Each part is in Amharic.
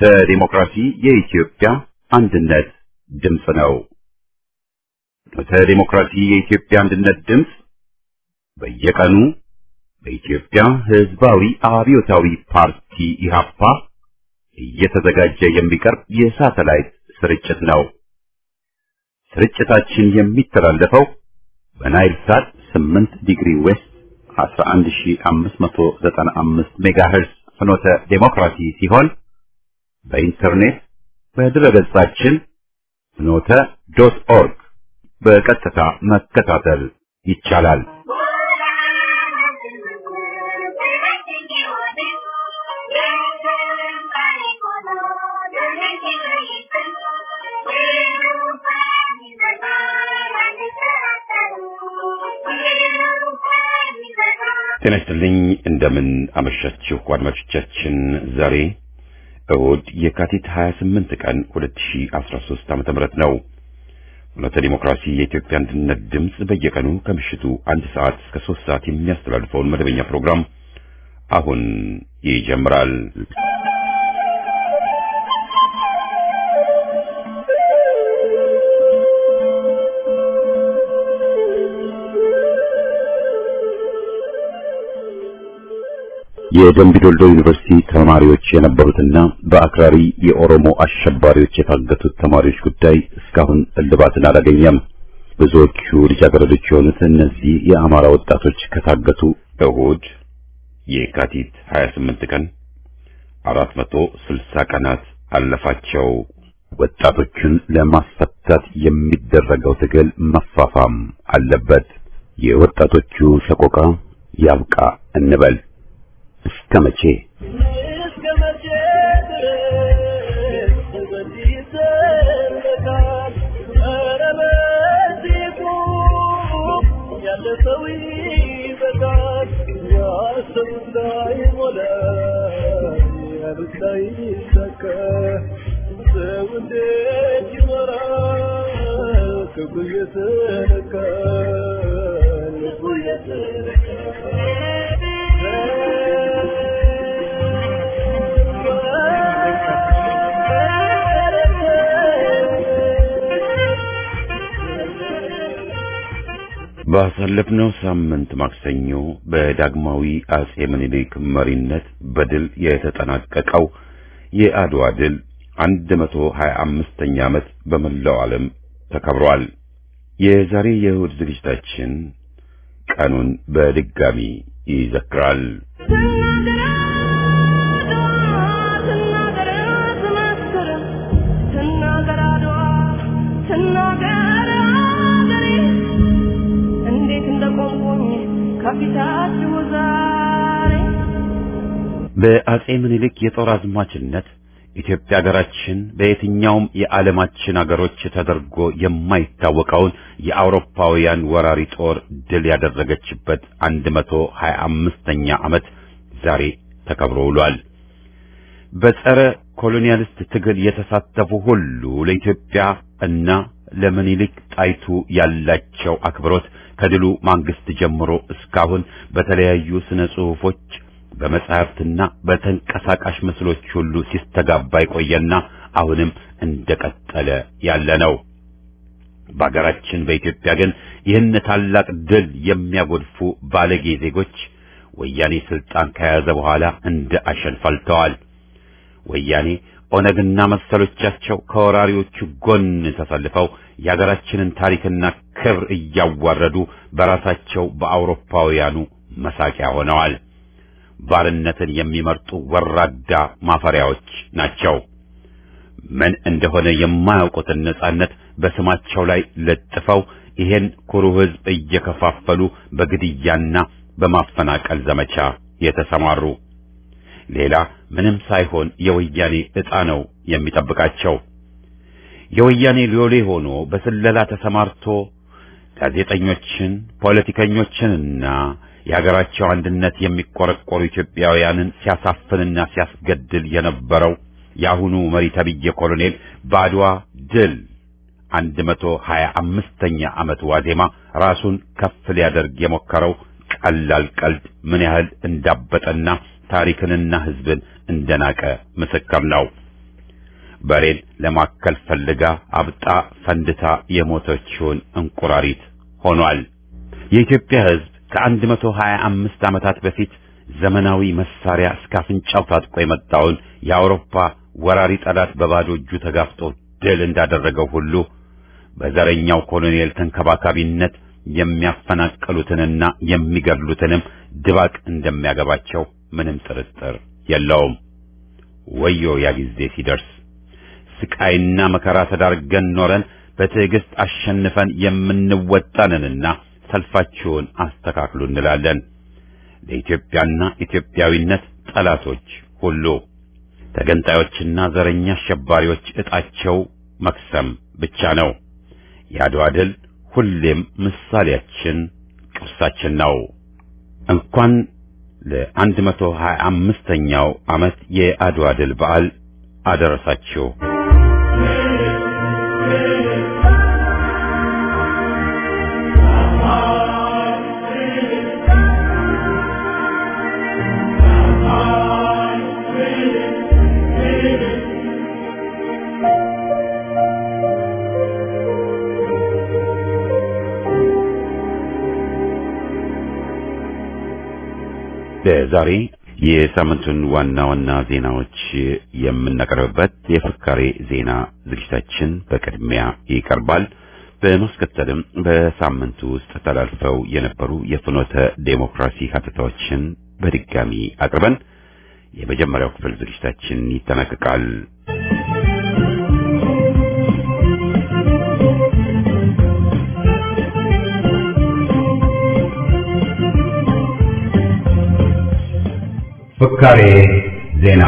ፍኖተ ዲሞክራሲ የኢትዮጵያ አንድነት ድምፅ ነው። ፍኖተ ዲሞክራሲ የኢትዮጵያ አንድነት ድምፅ በየቀኑ በኢትዮጵያ ሕዝባዊ አብዮታዊ ፓርቲ ኢህአፓ እየተዘጋጀ የሚቀርብ የሳተላይት ስርጭት ነው። ስርጭታችን የሚተላለፈው በናይል ሳት 8 ዲግሪ ዌስት 11595 ሜጋሄርዝ ፍኖተ ዴሞክራሲ ሲሆን በኢንተርኔት በድረገጻችን ፍኖተ ዶት ኦርግ በቀጥታ መከታተል ይቻላል። ጤና ይስጥልኝ። እንደምን አመሻችሁ አድማጮቻችን። ዛሬ እሁድ የካቲት 28 ቀን 2013 ዓ.ም ነው። ፍኖተ ዲሞክራሲ የኢትዮጵያ አንድነት ድምፅ በየቀኑ ከምሽቱ አንድ ሰዓት እስከ ሶስት ሰዓት የሚያስተላልፈውን መደበኛ ፕሮግራም አሁን ይጀምራል። የደምቢዶልዶ ዩኒቨርሲቲ ተማሪዎች የነበሩትና በአክራሪ የኦሮሞ አሸባሪዎች የታገቱት ተማሪዎች ጉዳይ እስካሁን እልባትን አላገኘም። ብዙዎቹ ልጃገረዶች የሆኑት እነዚህ የአማራ ወጣቶች ከታገቱ እሁድ የካቲት 28 ቀን 460 ቀናት አለፋቸው። ወጣቶቹን ለማስፈታት የሚደረገው ትግል መፋፋም አለበት። የወጣቶቹ ሰቆቃ ያብቃ እንበል። እስከ መቼ እስከ መቼ ድረስ በዚህ ይዘለቃል? ኧረ በዚህ ቁም፣ ያለፈው ይበቃል። ያሰቡት ላይሞላ፣ ያሉት ላይሳካ፣ ሰው እንዴት ይኖራል? ክብሩ እየተነካ ልቡ ባሳለፍነው ሳምንት ማክሰኞ በዳግማዊ አጼ ምኒልክ መሪነት በድል የተጠናቀቀው የአድዋ ድል 125ኛ ዓመት በመላው ዓለም ተከብሯል። የዛሬ የእሁድ ዝግጅታችን ቀኑን በድጋሚ ይዘክራል። ከፊታችሁ ዛሬ በአጼ ምኒልክ የጦር አዝማችነት ኢትዮጵያ ሀገራችን በየትኛውም የዓለማችን አገሮች ተደርጎ የማይታወቀውን የአውሮፓውያን ወራሪ ጦር ድል ያደረገችበት 125ኛ ዓመት ዛሬ ተከብሮ ውሏል። በጸረ ኮሎኒያሊስት ትግል የተሳተፉ ሁሉ ለኢትዮጵያ እና ለምኒልክ ጣይቱ ያላቸው አክብሮት ከድሉ ማግስት ጀምሮ እስካሁን በተለያዩ ስነ ጽሑፎች በመጻሕፍትና በተንቀሳቃሽ ምስሎች ሁሉ ሲስተጋባ የቆየና አሁንም እንደቀጠለ ያለ ነው። በአገራችን በኢትዮጵያ ግን ይህን ታላቅ ድል የሚያጎድፉ ባለጌ ዜጎች ወያኔ ስልጣን ከያዘ በኋላ እንደ አሸን ፈልተዋል። ወያኔ ኦነግና መሰሎቻቸው ከወራሪዎቹ ጎን ተሰልፈው የአገራችንን ታሪክና ክብር እያዋረዱ በራሳቸው በአውሮፓውያኑ መሳቂያ ሆነዋል። ባርነትን የሚመርጡ ወራዳ ማፈሪያዎች ናቸው። ምን እንደሆነ የማያውቁትን ነጻነት በስማቸው ላይ ለጥፈው ይሄን ኩሩ ሕዝብ እየከፋፈሉ በግድያና በማፈናቀል ዘመቻ የተሰማሩ ሌላ ምንም ሳይሆን የወያኔ ዕጣ ነው የሚጠብቃቸው። የወያኔ ሎሌ ሆኖ በስለላ ተሰማርቶ ጋዜጠኞችን፣ ፖለቲከኞችንና የሀገራቸው አንድነት የሚቆረቆሩ ኢትዮጵያውያንን ሲያሳፍንና ሲያስገድል የነበረው የአሁኑ መሪ ተብዬ ኮሎኔል በአድዋ ድል አንድ መቶ ሀያ አምስተኛ ዓመት ዋዜማ ራሱን ከፍ ሊያደርግ የሞከረው ቀላል ቀልድ ምን ያህል እንዳበጠና ታሪክንና ሕዝብን እንደናቀ ምስክር ነው። በሬን ለማከል ፈልጋ አብጣ ፈንድታ የሞተችውን እንቁራሪት ሆኗል። የኢትዮጵያ ሕዝብ ከአንድ መቶ ሀያ አምስት ዓመታት በፊት ዘመናዊ መሳሪያ እስከ አፍንጫው ታጥቆ የመጣውን የአውሮፓ ወራሪ ጠላት በባዶ እጁ ተጋፍጦ ድል እንዳደረገው ሁሉ በዘረኛው ኮሎኔል ተንከባካቢነት የሚያፈናቅሉትንና የሚገድሉትንም ድባቅ እንደሚያገባቸው ምንም ጥርጥር የለውም። ወዮ ያ ጊዜ ሲደርስ ስቃይና መከራ ተዳርገን ኖረን በትዕግስት አሸንፈን የምንወጣንንና ሰልፋችሁን አስተካክሉ እንላለን። ለኢትዮጵያና ኢትዮጵያዊነት ጠላቶች ሁሉ ተገንጣዮችና ዘረኛ አሸባሪዎች ዕጣቸው መክሰም ብቻ ነው። የአድዋ ድል ሁሌም ምሳሌያችን፣ ቅርሳችን ነው። እንኳን ለአንድ መቶ ሀያ አምስተኛው ዓመት የአድዋ ድል በዓል አደረሳችሁ። ለዛሬ የሳምንቱን ዋና ዋና ዜናዎች የምናቀርብበት የፍካሬ ዜና ዝግጅታችን በቅድሚያ ይቀርባል። በማስከተልም በሳምንቱ ውስጥ ተላልፈው የነበሩ የፍኖተ ዴሞክራሲ ሀተታዎችን በድጋሚ አቅርበን የመጀመሪያው ክፍል ዝግጅታችን ይጠናቀቃል። ፍካሬ ዜና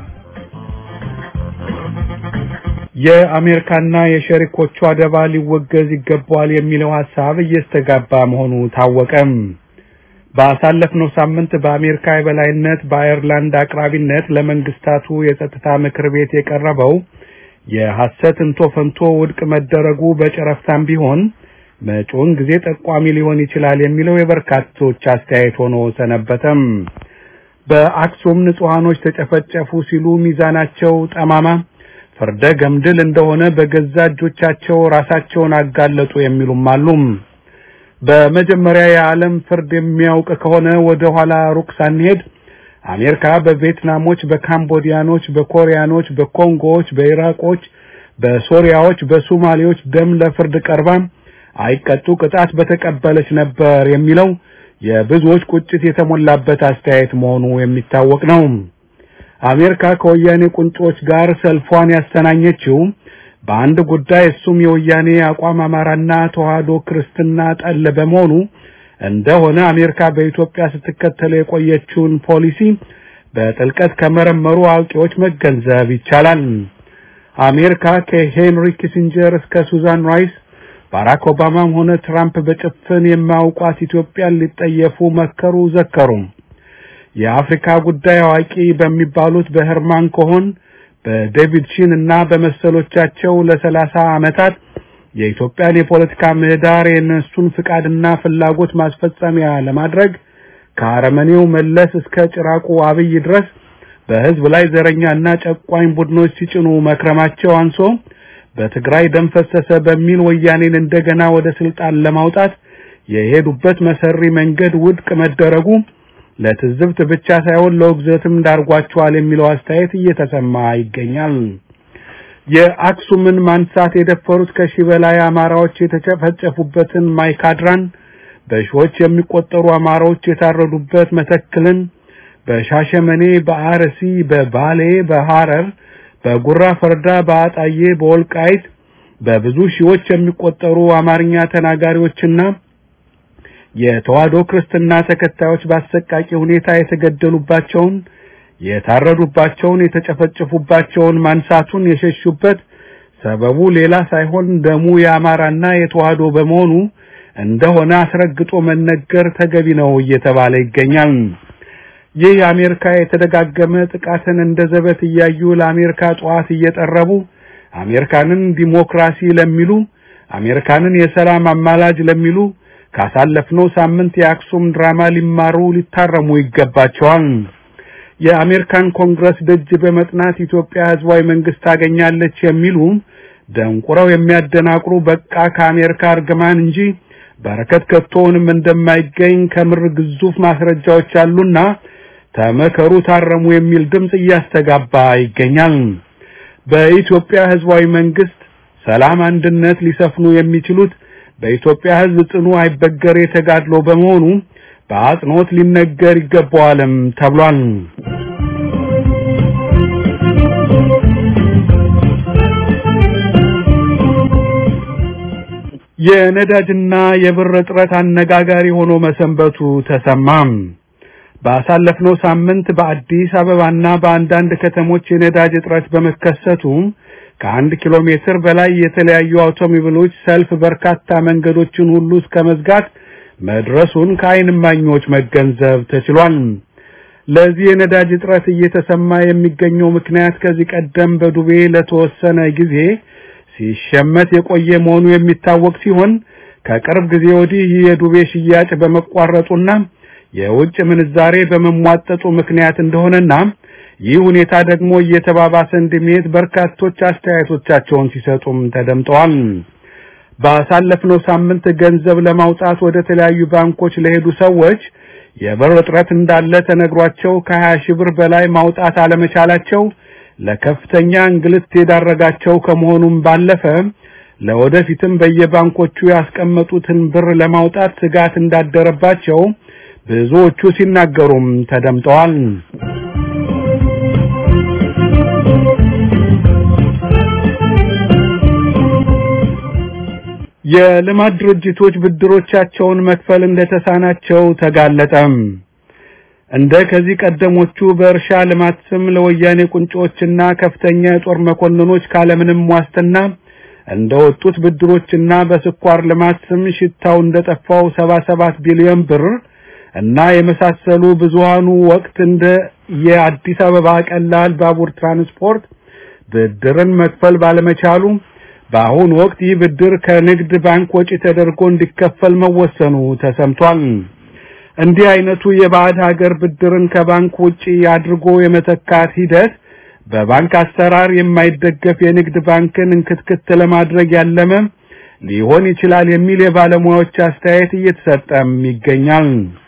የአሜሪካና የሸሪኮቿ አደባ ሊወገዝ ይገባዋል የሚለው ሐሳብ እየስተጋባ መሆኑ ታወቀም። ባሳለፍነው ሳምንት በአሜሪካ የበላይነት በአየርላንድ አቅራቢነት ለመንግስታቱ የጸጥታ ምክር ቤት የቀረበው የሐሰት እንቶ ፈንቶ ውድቅ መደረጉ በጨረፍታም ቢሆን መጪውን ጊዜ ጠቋሚ ሊሆን ይችላል የሚለው የበርካቶች አስተያየት ሆኖ ሰነበተም። በአክሱም ንጹሐኖች ተጨፈጨፉ ሲሉ ሚዛናቸው ጠማማ ፍርደ ገምድል እንደሆነ በገዛ እጆቻቸው ራሳቸውን አጋለጡ የሚሉም አሉ። በመጀመሪያ የዓለም ፍርድ የሚያውቅ ከሆነ ወደ ኋላ ሩቅ ሳንሄድ አሜሪካ በቪየትናሞች፣ በካምቦዲያኖች፣ በኮሪያኖች፣ በኮንጎዎች፣ በኢራቆች፣ በሶሪያዎች፣ በሶማሌዎች ደም ለፍርድ ቀርባ አይቀጡ ቅጣት በተቀበለች ነበር የሚለው የብዙዎች ቁጭት የተሞላበት አስተያየት መሆኑ የሚታወቅ ነው። አሜሪካ ከወያኔ ቁንጮች ጋር ሰልፏን ያስተናኘችው በአንድ ጉዳይ እሱም የወያኔ አቋም አማራና ተዋህዶ ክርስትና ጠል በመሆኑ እንደሆነ አሜሪካ በኢትዮጵያ ስትከተለው የቆየችውን ፖሊሲ በጥልቀት ከመረመሩ አዋቂዎች መገንዘብ ይቻላል። አሜሪካ ከሄንሪ ኪሲንጀር እስከ ሱዛን ራይስ ባራክ ኦባማም ሆነ ትራምፕ በጭፍን የማያውቋት ኢትዮጵያን ሊጠየፉ መከሩ ዘከሩ። የአፍሪካ ጉዳይ አዋቂ በሚባሉት በሄርማን ኮሆን በዴቪድ ሺን እና በመሰሎቻቸው ለሰላሳ ዓመታት የኢትዮጵያን የፖለቲካ ምህዳር የነሱን ፍቃድና ፍላጎት ማስፈጸሚያ ለማድረግ ከአረመኔው መለስ እስከ ጭራቁ አብይ ድረስ በህዝብ ላይ ዘረኛና ጨቋኝ ቡድኖች ሲጭኑ መክረማቸው አንሶ በትግራይ ደም ፈሰሰ በሚል ወያኔን እንደገና ወደ ስልጣን ለማውጣት የሄዱበት መሰሪ መንገድ ውድቅ መደረጉ ለትዝብት ብቻ ሳይሆን ለውግዘትም ዳርጓቸዋል የሚለው አስተያየት እየተሰማ ይገኛል። የአክሱምን ማንሳት የደፈሩት ከሺህ በላይ አማራዎች የተጨፈጨፉበትን ማይካድራን፣ በሺዎች የሚቆጠሩ አማራዎች የታረዱበት መተክልን፣ በሻሸመኔ፣ በአርሲ፣ በባሌ፣ በሐረር፣ በጉራ ፈርዳ፣ በአጣዬ፣ በወልቃይት በብዙ ሺዎች የሚቆጠሩ አማርኛ ተናጋሪዎችና የተዋህዶ ክርስትና ተከታዮች በአሰቃቂ ሁኔታ የተገደሉባቸውን የታረዱባቸውን የተጨፈጨፉባቸውን ማንሳቱን የሸሹበት ሰበቡ ሌላ ሳይሆን ደሙ የአማራና የተዋህዶ በመሆኑ እንደሆነ አስረግጦ መነገር ተገቢ ነው እየተባለ ይገኛል። ይህ የአሜሪካ የተደጋገመ ጥቃትን እንደ ዘበት እያዩ ለአሜሪካ ጠዋት እየጠረቡ አሜሪካንን ዲሞክራሲ ለሚሉ አሜሪካንን የሰላም አማላጅ ለሚሉ ካሳለፍነው ሳምንት የአክሱም ድራማ ሊማሩ ሊታረሙ ይገባቸዋል። የአሜሪካን ኮንግረስ ደጅ በመጥናት ኢትዮጵያ ህዝባዊ መንግስት ታገኛለች የሚሉ ደንቁረው የሚያደናቅሩ በቃ ከአሜሪካ እርግማን እንጂ በረከት ከቶውንም እንደማይገኝ ከምር ግዙፍ ማስረጃዎች አሉና ተመከሩ፣ ታረሙ የሚል ድምጽ እያስተጋባ ይገኛል። በኢትዮጵያ ህዝባዊ መንግስት ሰላም፣ አንድነት ሊሰፍኑ የሚችሉት በኢትዮጵያ ህዝብ ጽኑ አይበገር የተጋድሎ በመሆኑ በአጽንኦት ሊነገር ይገባዋልም ተብሏል። የነዳጅና የብር እጥረት አነጋጋሪ ሆኖ መሰንበቱ ተሰማም። ባሳለፍነው ሳምንት በአዲስ አበባና በአንዳንድ ከተሞች የነዳጅ እጥረት በመከሰቱ ከአንድ ኪሎ ሜትር በላይ የተለያዩ አውቶሞቢሎች ሰልፍ በርካታ መንገዶችን ሁሉ እስከ መዝጋት መድረሱን ከዓይን እማኞች መገንዘብ ተችሏል። ለዚህ የነዳጅ እጥረት እየተሰማ የሚገኘው ምክንያት ከዚህ ቀደም በዱቤ ለተወሰነ ጊዜ ሲሸመት የቆየ መሆኑ የሚታወቅ ሲሆን ከቅርብ ጊዜ ወዲህ ይህ የዱቤ ሽያጭ በመቋረጡና የውጭ ምንዛሬ በመሟጠጡ ምክንያት እንደሆነና ይህ ሁኔታ ደግሞ እየተባባሰ እንደሚሄድ በርካቶች አስተያየቶቻቸውን ሲሰጡም ተደምጠዋል። ባሳለፍነው ሳምንት ገንዘብ ለማውጣት ወደ ተለያዩ ባንኮች ለሄዱ ሰዎች የብር እጥረት እንዳለ ተነግሯቸው ከ20 ሺህ ብር በላይ ማውጣት አለመቻላቸው ለከፍተኛ እንግልት የዳረጋቸው ከመሆኑም ባለፈ ለወደፊትም በየባንኮቹ ያስቀመጡትን ብር ለማውጣት ስጋት እንዳደረባቸው ብዙዎቹ ሲናገሩም ተደምጠዋል። የልማት ድርጅቶች ብድሮቻቸውን መክፈል እንደተሳናቸው ተጋለጠም። እንደ ከዚህ ቀደሞቹ በእርሻ ልማት ስም ለወያኔ ቁንጮችና ከፍተኛ የጦር መኮንኖች ካለምንም ዋስትና እንደወጡት ብድሮችና በስኳር ልማት ስም ሽታው እንደጠፋው 77 ቢሊዮን ብር እና የመሳሰሉ ብዙሃኑ ወቅት እንደ የአዲስ አበባ ቀላል ባቡር ትራንስፖርት ብድርን መክፈል ባለመቻሉ በአሁኑ ወቅት ይህ ብድር ከንግድ ባንክ ወጪ ተደርጎ እንዲከፈል መወሰኑ ተሰምቷል። እንዲህ አይነቱ የባዕድ ሀገር ብድርን ከባንክ ውጪ አድርጎ የመተካት ሂደት በባንክ አሰራር የማይደገፍ የንግድ ባንክን እንክትክት ለማድረግ ያለመ ሊሆን ይችላል የሚል የባለሙያዎች አስተያየት እየተሰጠም ይገኛል።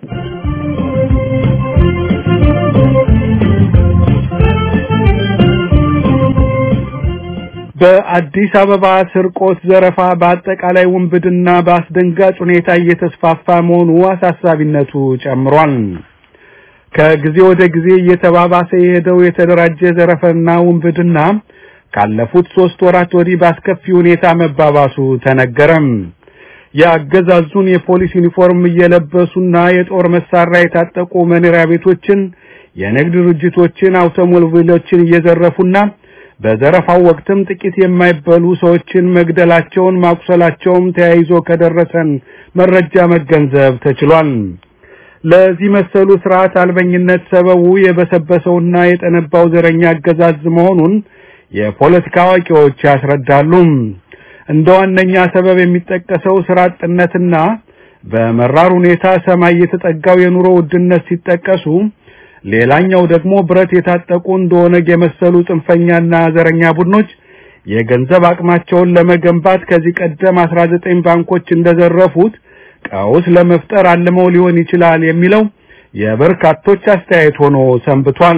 በአዲስ አበባ ስርቆት፣ ዘረፋ፣ በአጠቃላይ ውንብድና በአስደንጋጭ ሁኔታ እየተስፋፋ መሆኑ አሳሳቢነቱ ጨምሯል። ከጊዜ ወደ ጊዜ እየተባባሰ የሄደው የተደራጀ ዘረፈና ውንብድና ካለፉት ሶስት ወራት ወዲህ በአስከፊ ሁኔታ መባባሱ ተነገረም። የአገዛዙን የፖሊስ ዩኒፎርም እየለበሱና የጦር መሳሪያ የታጠቁ መኖሪያ ቤቶችን፣ የንግድ ድርጅቶችን፣ አውቶሞቢሎችን እየዘረፉና በዘረፋው ወቅትም ጥቂት የማይበሉ ሰዎችን መግደላቸውን ማቁሰላቸውም ተያይዞ ከደረሰን መረጃ መገንዘብ ተችሏል። ለዚህ መሰሉ ስርዓት አልበኝነት ሰበቡ የበሰበሰውና የጠነባው ዘረኛ አገዛዝ መሆኑን የፖለቲካ አዋቂዎች ያስረዳሉ። እንደ ዋነኛ ሰበብ የሚጠቀሰው ስራ አጥነትና በመራር ሁኔታ ሰማይ የተጠጋው የኑሮ ውድነት ሲጠቀሱ ሌላኛው ደግሞ ብረት የታጠቁ እንደሆነ የመሰሉ ጽንፈኛና ዘረኛ ቡድኖች የገንዘብ አቅማቸውን ለመገንባት ከዚህ ቀደም 19 ባንኮች እንደዘረፉት ቀውስ ለመፍጠር አልመው ሊሆን ይችላል የሚለው የበርካቶች አስተያየት ሆኖ ሰንብቷል።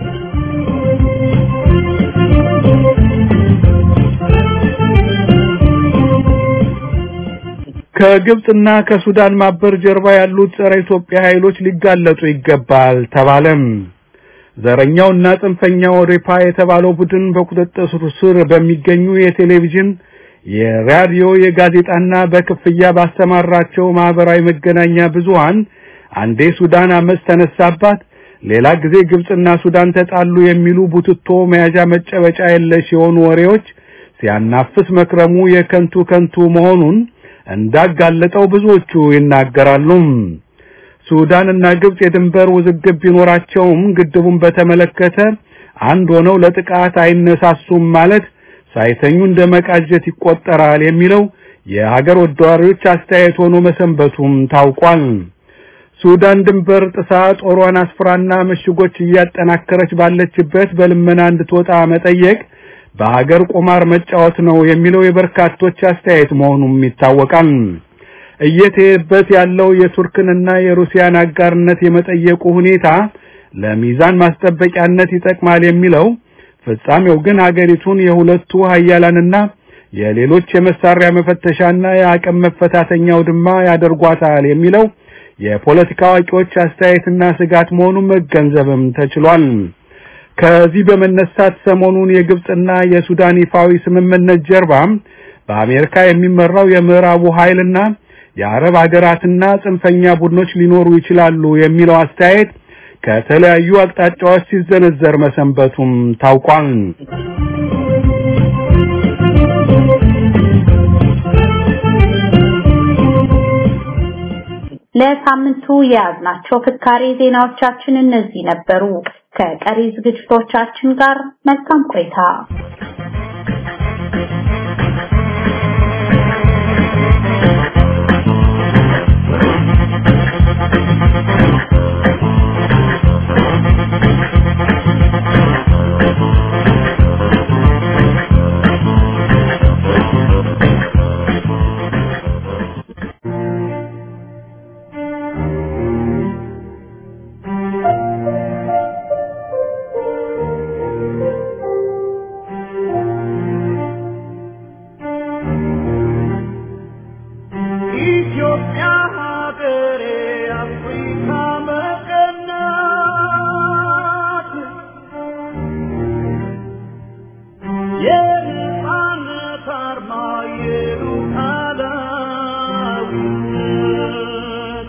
ከግብጽና ከሱዳን ማበር ጀርባ ያሉት ጸረ ኢትዮጵያ ኃይሎች ሊጋለጡ ይገባል ተባለም። ዘረኛውና ጽንፈኛው ሬፓ የተባለው ቡድን በቁጥጥር ስር በሚገኙ የቴሌቪዥን፣ የራዲዮ፣ የጋዜጣና በክፍያ ባስተማራቸው ማህበራዊ መገናኛ ብዙሃን አንዴ ሱዳን አመፅ ተነሳባት፣ ሌላ ጊዜ ግብጽና ሱዳን ተጣሉ የሚሉ ቡትቶ መያዣ መጨበጫ የለሽ የሆኑ ወሬዎች ሲያናፍስ መክረሙ የከንቱ ከንቱ መሆኑን እንዳጋለጠው ብዙዎቹ ይናገራሉ። ሱዳንና ግብጽ የድንበር ውዝግብ ቢኖራቸውም ግድቡን በተመለከተ አንድ ሆነው ለጥቃት አይነሳሱም ማለት ሳይተኙ እንደ መቃጀት ይቆጠራል የሚለው የሀገር ወዳሪዎች አስተያየት ሆኖ መሰንበቱም ታውቋል። ሱዳን ድንበር ጥሳ ጦሯን አስፍራና ምሽጎች እያጠናከረች ባለችበት በልመና እንድትወጣ መጠየቅ በሀገር ቁማር መጫወት ነው የሚለው የበርካቶች አስተያየት መሆኑም ይታወቃል። እየተሄደበት ያለው የቱርክንና የሩሲያን አጋርነት የመጠየቁ ሁኔታ ለሚዛን ማስጠበቂያነት ይጠቅማል የሚለው ፍጻሜው ግን ሀገሪቱን የሁለቱ ሀያላንና የሌሎች የመሳሪያ መፈተሻና የአቅም መፈታተኛ አውድማ ያደርጓታል የሚለው የፖለቲካ አዋቂዎች አስተያየትና ስጋት መሆኑን መገንዘብም ተችሏል። ከዚህ በመነሳት ሰሞኑን የግብጽና የሱዳን ይፋዊ ስምምነት ጀርባ በአሜሪካ የሚመራው የምዕራቡ ኃይልና የአረብ ሀገራትና ጽንፈኛ ቡድኖች ሊኖሩ ይችላሉ የሚለው አስተያየት ከተለያዩ አቅጣጫዎች ሲዘነዘር መሰንበቱም ታውቋል። ለሳምንቱ የያዝናቸው ፍካሬ ዜናዎቻችን እነዚህ ነበሩ። ከቀሪ ዝግጅቶቻችን ጋር መልካም ቆይታ። ኢትዮጵያ ሀገሬ አፍሪካ መቀናት የነፃነት አርማ የሉዓላዊነት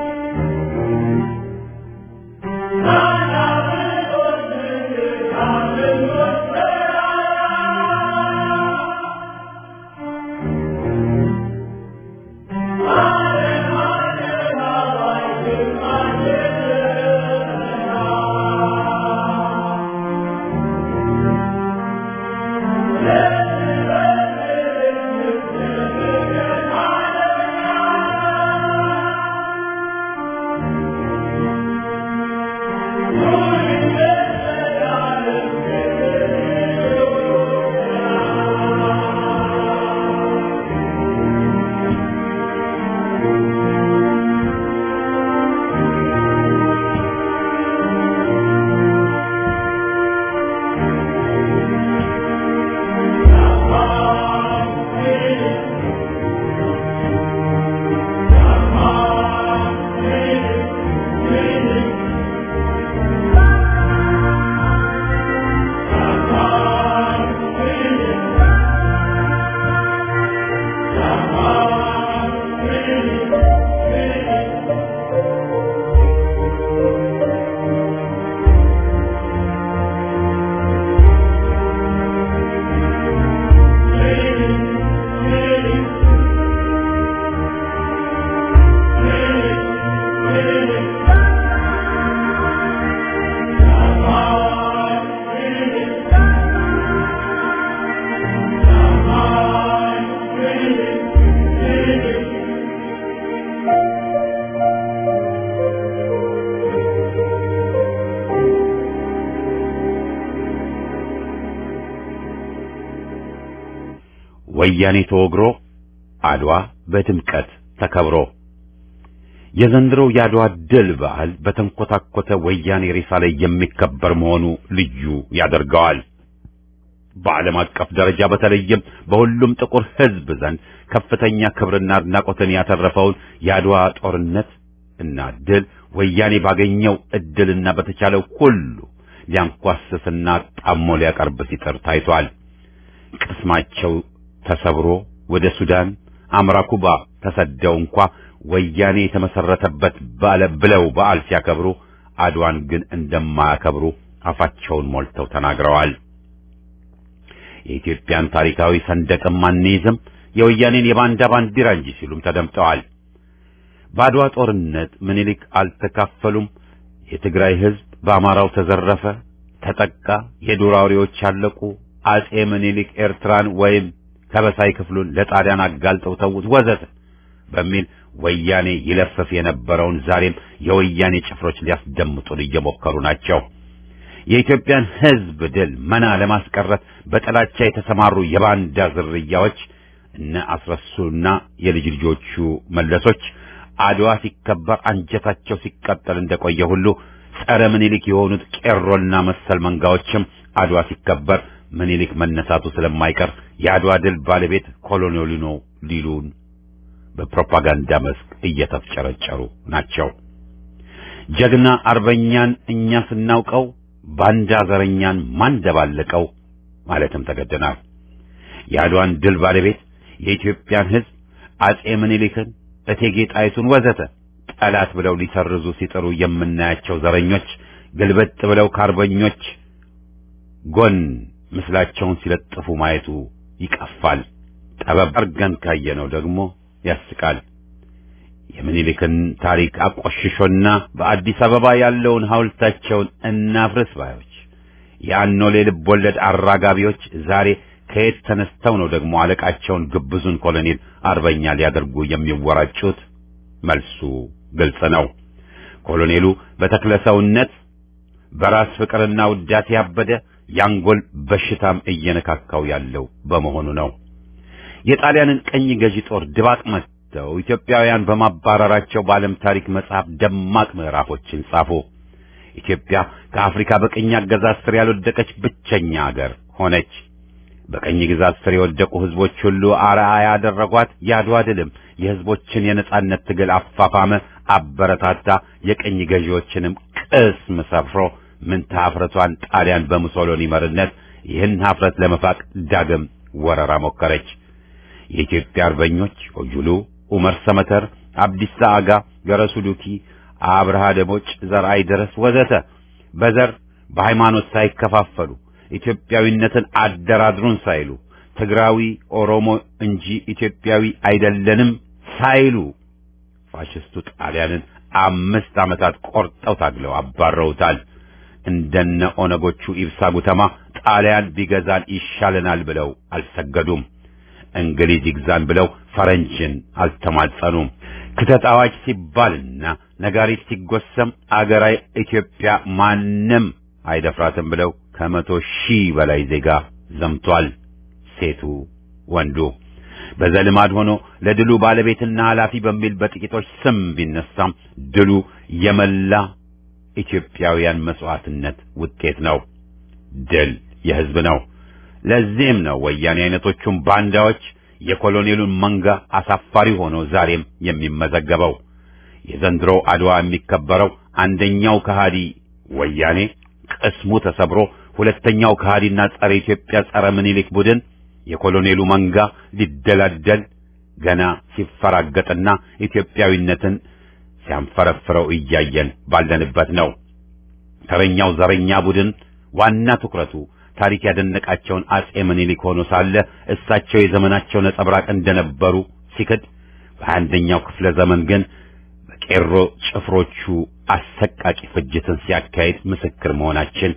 ወያኔ ተወግሮ አድዋ በድምቀት ተከብሮ የዘንድሮው የአድዋ ድል በዓል በተንኮታኮተ ወያኔ ሬሳ ላይ የሚከበር መሆኑ ልዩ ያደርገዋል። በዓለም አቀፍ ደረጃ በተለይም በሁሉም ጥቁር ሕዝብ ዘንድ ከፍተኛ ክብርና አድናቆትን ያተረፈውን የአድዋ ጦርነት እና ድል ወያኔ ባገኘው እድልና በተቻለው ሁሉ ሊያንኳስስና ጣሞ ሊያቀርብ ሲጥር ታይቷል። ቅስማቸው ተሰብሮ ወደ ሱዳን አምራ ኩባ ተሰደው እንኳ ወያኔ የተመሰረተበት ባለ ብለው በዓል ሲያከብሩ አድዋን ግን እንደማያከብሩ አፋቸውን ሞልተው ተናግረዋል። የኢትዮጵያን ታሪካዊ ሰንደቅም አንይዝም የወያኔን የባንዳ ባንዲራ እንጂ ሲሉም ተደምጠዋል። በአድዋ ጦርነት ምኒልክ አልተካፈሉም። የትግራይ ሕዝብ በአማራው ተዘረፈ፣ ተጠቃ፣ የዱር አውሬዎች አለቁ፣ አጼ ምኒልክ ኤርትራን ወይም ከበሳይ ክፍሉን ለጣሊያን አጋልጠው ተዉት ወዘተ በሚል ወያኔ ይለፈፍ የነበረውን ዛሬም የወያኔ ጭፍሮች ሊያስደምጡን እየሞከሩ ናቸው። የኢትዮጵያን ሕዝብ ድል መና ለማስቀረት በጥላቻ የተሰማሩ የባንዳ ዝርያዎች እነ አስረሱና የልጅ ልጆቹ መለሶች አድዋ ሲከበር አንጀታቸው ሲቃጠል እንደቆየ ሁሉ ጸረ ምኒልክ የሆኑት ቄሮና መሰል መንጋዎችም አድዋ ሲከበር ምኒልክ መነሳቱ ስለማይቀር የአድዋ ድል ባለቤት ኮሎኔሉ ነው ሊሉን በፕሮፓጋንዳ መስክ እየተፍጨረጨሩ ናቸው። ጀግና አርበኛን እኛ ስናውቀው ባንዳ ዘረኛን ማን ደባለቀው ማለትም ተገደናል። የአድዋን ድል ባለቤት የኢትዮጵያን ሕዝብ አጼ ምኒልክን፣ እቴጌ ጣይቱን ወዘተ ጠላት ብለው ሊሰርዙ ሲጥሩ የምናያቸው ዘረኞች ግልበጥ ብለው ከአርበኞች ጎን ምስላቸውን ሲለጥፉ ማየቱ ይቀፋል። ጠበብ አርገን ካየነው ደግሞ ያስቃል። የምኒልክን ታሪክ አቆሽሾና በአዲስ አበባ ያለውን ሐውልታቸውን እናፍርስ ባዮች የአኖሌ ልብ ወለድ አራጋቢዎች ዛሬ ከየት ተነስተው ነው ደግሞ አለቃቸውን ግብዙን ኮሎኔል አርበኛ ሊያደርጉ የሚወራጩት? መልሱ ግልጽ ነው። ኮሎኔሉ በተክለ ሰውነት በራስ ፍቅርና ውዳሴ ያበደ ያንጎል በሽታም እየነካካው ያለው በመሆኑ ነው። የጣሊያንን ቀኝ ገዢ ጦር ድባቅ መትተው ኢትዮጵያውያን በማባረራቸው በዓለም ታሪክ መጽሐፍ ደማቅ ምዕራፎችን ጻፉ። ኢትዮጵያ ከአፍሪካ በቀኝ አገዛዝ ስር ያልወደቀች ብቸኛ አገር ሆነች። በቀኝ ግዛት ስር የወደቁ ሕዝቦች ሁሉ አርአያ ያደረጓት የአድዋ ድልም የሕዝቦችን የነጻነት ትግል አፋፋመ፣ አበረታታ፣ የቀኝ ገዢዎችንም ቅስም ሰፍሮ ምንታ ኀፍረቷን ጣሊያን በሙሶሎኒ መሪነት ይህን ኀፍረት ለመፋቅ ዳግም ወረራ ሞከረች። የኢትዮጵያ አርበኞች ኦጁሉ፣ ኡመር ሰመተር፣ አብዲሳ አጋ፣ ገረሱ ዱኪ፣ አብርሃ ደቦጭ፣ ዘርአይ ድረስ ወዘተ በዘር በሃይማኖት ሳይከፋፈሉ ኢትዮጵያዊነትን አደራድሩን ሳይሉ ትግራዊ ኦሮሞ እንጂ ኢትዮጵያዊ አይደለንም ሳይሉ ፋሽስቱ ጣሊያንን አምስት ዓመታት ቆርጠው ታግለው አባረውታል። እንደነ ኦነጎቹ ኢብሳ ጉተማ ጣሊያን ቢገዛን ይሻለናል ብለው አልሰገዱም። እንግሊዝ ይግዛን ብለው ፈረንጅን አልተማጸኑም። ክተት አዋጅ ሲባልና ነጋሪት ሲጎሰም አገራዊ ኢትዮጵያ ማንም አይደፍራትም ብለው ከመቶ ሺህ በላይ ዜጋ ዘምቷል። ሴቱ ወንዱ በዘልማድ ሆኖ ለድሉ ባለቤትና ኃላፊ በሚል በጥቂቶች ስም ቢነሳም ድሉ የመላ ኢትዮጵያውያን መስዋዕትነት ውጤት ነው። ድል የሕዝብ ነው። ለዚህም ነው ወያኔ አይነቶቹም ባንዳዎች የኮሎኔሉን መንጋ አሳፋሪ ሆኖ ዛሬም የሚመዘገበው። የዘንድሮ አድዋ የሚከበረው አንደኛው ከሃዲ ወያኔ ቅስሙ ተሰብሮ ሁለተኛው ከሃዲና ጸረ ኢትዮጵያ ጸረ ምኒልክ ቡድን የኮሎኔሉ መንጋ ሊደላደል ገና ሲፈራገጥና ኢትዮጵያዊነትን ሲያንፈረፍረው እያየን ባለንበት ነው። ተረኛው ዘረኛ ቡድን ዋና ትኩረቱ ታሪክ ያደነቃቸውን አጼ ምኒልክ ሆኖ ሳለ እሳቸው የዘመናቸው ነጸብራቅ እንደነበሩ ሲክድ፣ በአንደኛው ክፍለ ዘመን ግን በቄሮ ጭፍሮቹ አሰቃቂ ፍጅትን ሲያካሂድ ምስክር መሆናችን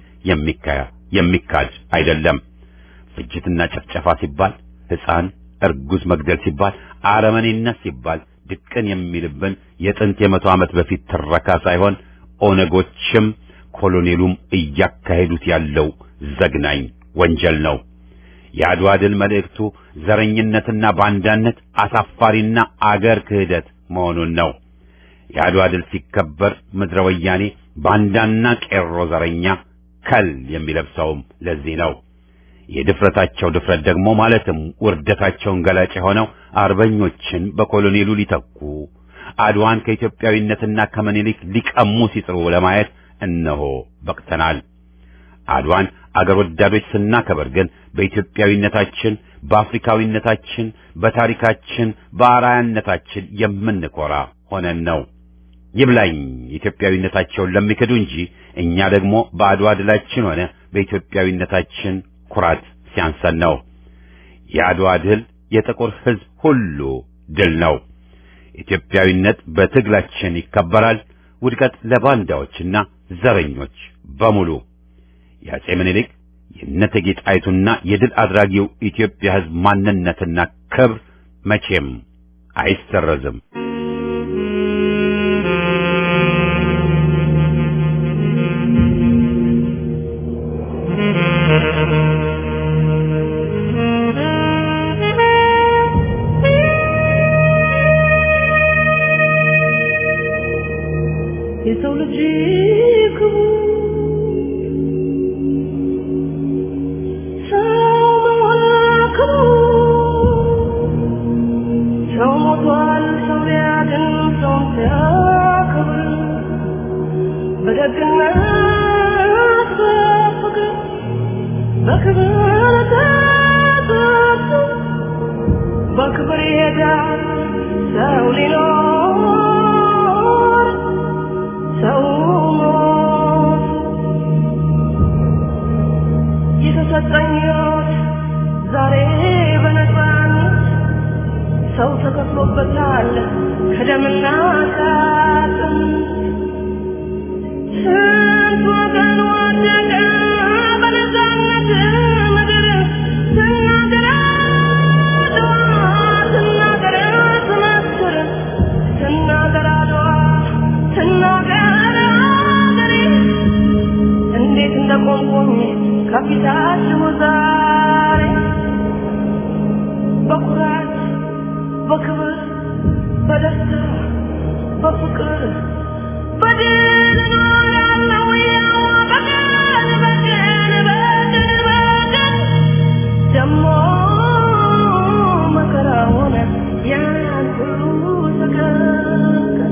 የሚካድ አይደለም። ፍጅትና ጭፍጨፋ ሲባል ሕፃን እርጉዝ መግደል ሲባል አረመኔነት ሲባል ድቅን የሚልብን የጥንት የመቶ ዓመት በፊት ትረካ ሳይሆን ኦነጎችም ኮሎኔሉም እያካሄዱት ያለው ዘግናኝ ወንጀል ነው። የአድዋ ድል መልእክቱ ዘረኝነትና ባንዳነት አሳፋሪና አገር ክህደት መሆኑን ነው። የአድዋ ድል ሲከበር ምድረ ወያኔ ባንዳና ቄሮ ዘረኛ ከል የሚለብሰውም ለዚህ ነው። የድፍረታቸው ድፍረት ደግሞ ማለትም ውርደታቸውን ገላጭ የሆነው አርበኞችን በኮሎኔሉ ሊተኩ አድዋን ከኢትዮጵያዊነትና ከምኒልክ ሊቀሙ ሲጥሩ ለማየት እነሆ በቅተናል። አድዋን አገር ወዳዶች ስናከበር ግን በኢትዮጵያዊነታችን፣ በአፍሪካዊነታችን፣ በታሪካችን፣ በአርአያነታችን የምንኮራ ሆነን ነው። ይብላኝ ኢትዮጵያዊነታቸውን ለሚክዱ እንጂ እኛ ደግሞ በአድዋ ድላችን ሆነ በኢትዮጵያዊነታችን ኩራት ሲያንሰን ነው። የአድዋ ድል የጥቁር ሕዝብ ሁሉ ድል ነው። ኢትዮጵያዊነት በትግላችን ይከበራል። ውድቀት ለባንዳዎችና ዘረኞች በሙሉ። የአጼ ምኒልክ የእቴጌ ጣይቱና የድል አድራጊው ኢትዮጵያ ሕዝብ ማንነትና ክብር መቼም አይሰረዝም። የሰው ልጅ ክቡር ሰው መሆን ክቡር ሰው ሞቷል ሰው ሊያድን ሰውን ሲያከብር በደግነት በፍቅር በክብር ተጠርቶ በክብር ይሄዳል ሰው ሊኖር ሰው ሞት የተሰጠኝ ሕይወት ዛሬ በነፃነት ሰው ተከፍሎበታል ከደምና ከአጥንት ስንት ወገን ወደቀ በነፃነት ምድር ስናገር አድዋ ስናገር ስመስክር ስናገር አድዋ ስናገር አገሬ እንዴት እንደቆምኩኝ ከፊታችሁ ዛሬ በኩራት በክብር በደስታ በፍቅር በድል እኖራለሁ ያው በቀን በቀን በቀን በቀን ደሞ መከራውን ያን ሁሉ ተቀቀን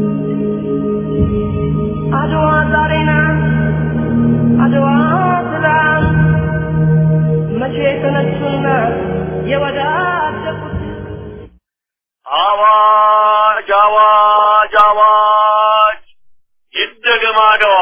አድዋ ዛሬ ናት አድዋ ትላንት መቼ ተነሱና የወዳደቁት አዋጅ አዋጅ አዋጅ ይደገም አድዋ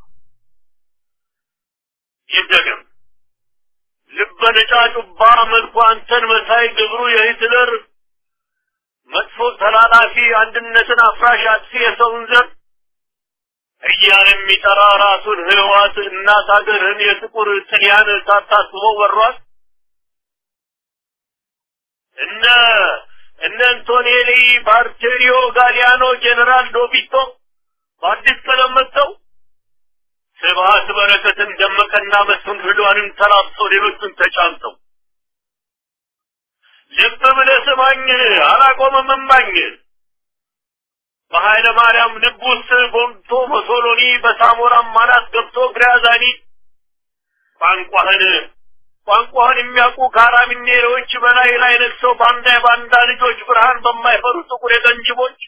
ይደገም ልበ ነጫጩባ መልኩ አንተን መሳይ ግብሩ የሂትለር መጥፎ ተላላፊ አንድነትን አፍራሽ አጥፊ የሰውን ዘር እያለ የሚጠራ ራሱን ህዋት እናት ሀገርህን የጥቁር ጥልያን ሳታስበው ወሯት እነ እነ አንቶኔሊ ባርቴሪዮ ጋሊያኖ ጄኔራል ዶቢቶ በአዲስ ቀለም መጥተው ስብሀት በረከትን ደመቀና መስፍን ፍዷንን ተላብሰው ሌሎቹን ተጫምተው ልብ ብለህ ስማኝ አላቆምም እማኝ በኃይለ ማርያም ልብ ውስጥ ጎምቶ ሞሶሎኒ በሳሞራም ማናት ገብቶ ግራዛኒ ቋንቋህን ቋንቋህን የሚያውቁ ካራሚኔሮች በላይ ላይ ነግሰው ባንዳ የባንዳ ልጆች ብርሃን በማይፈሩ ጥቁር የቀንጅቦች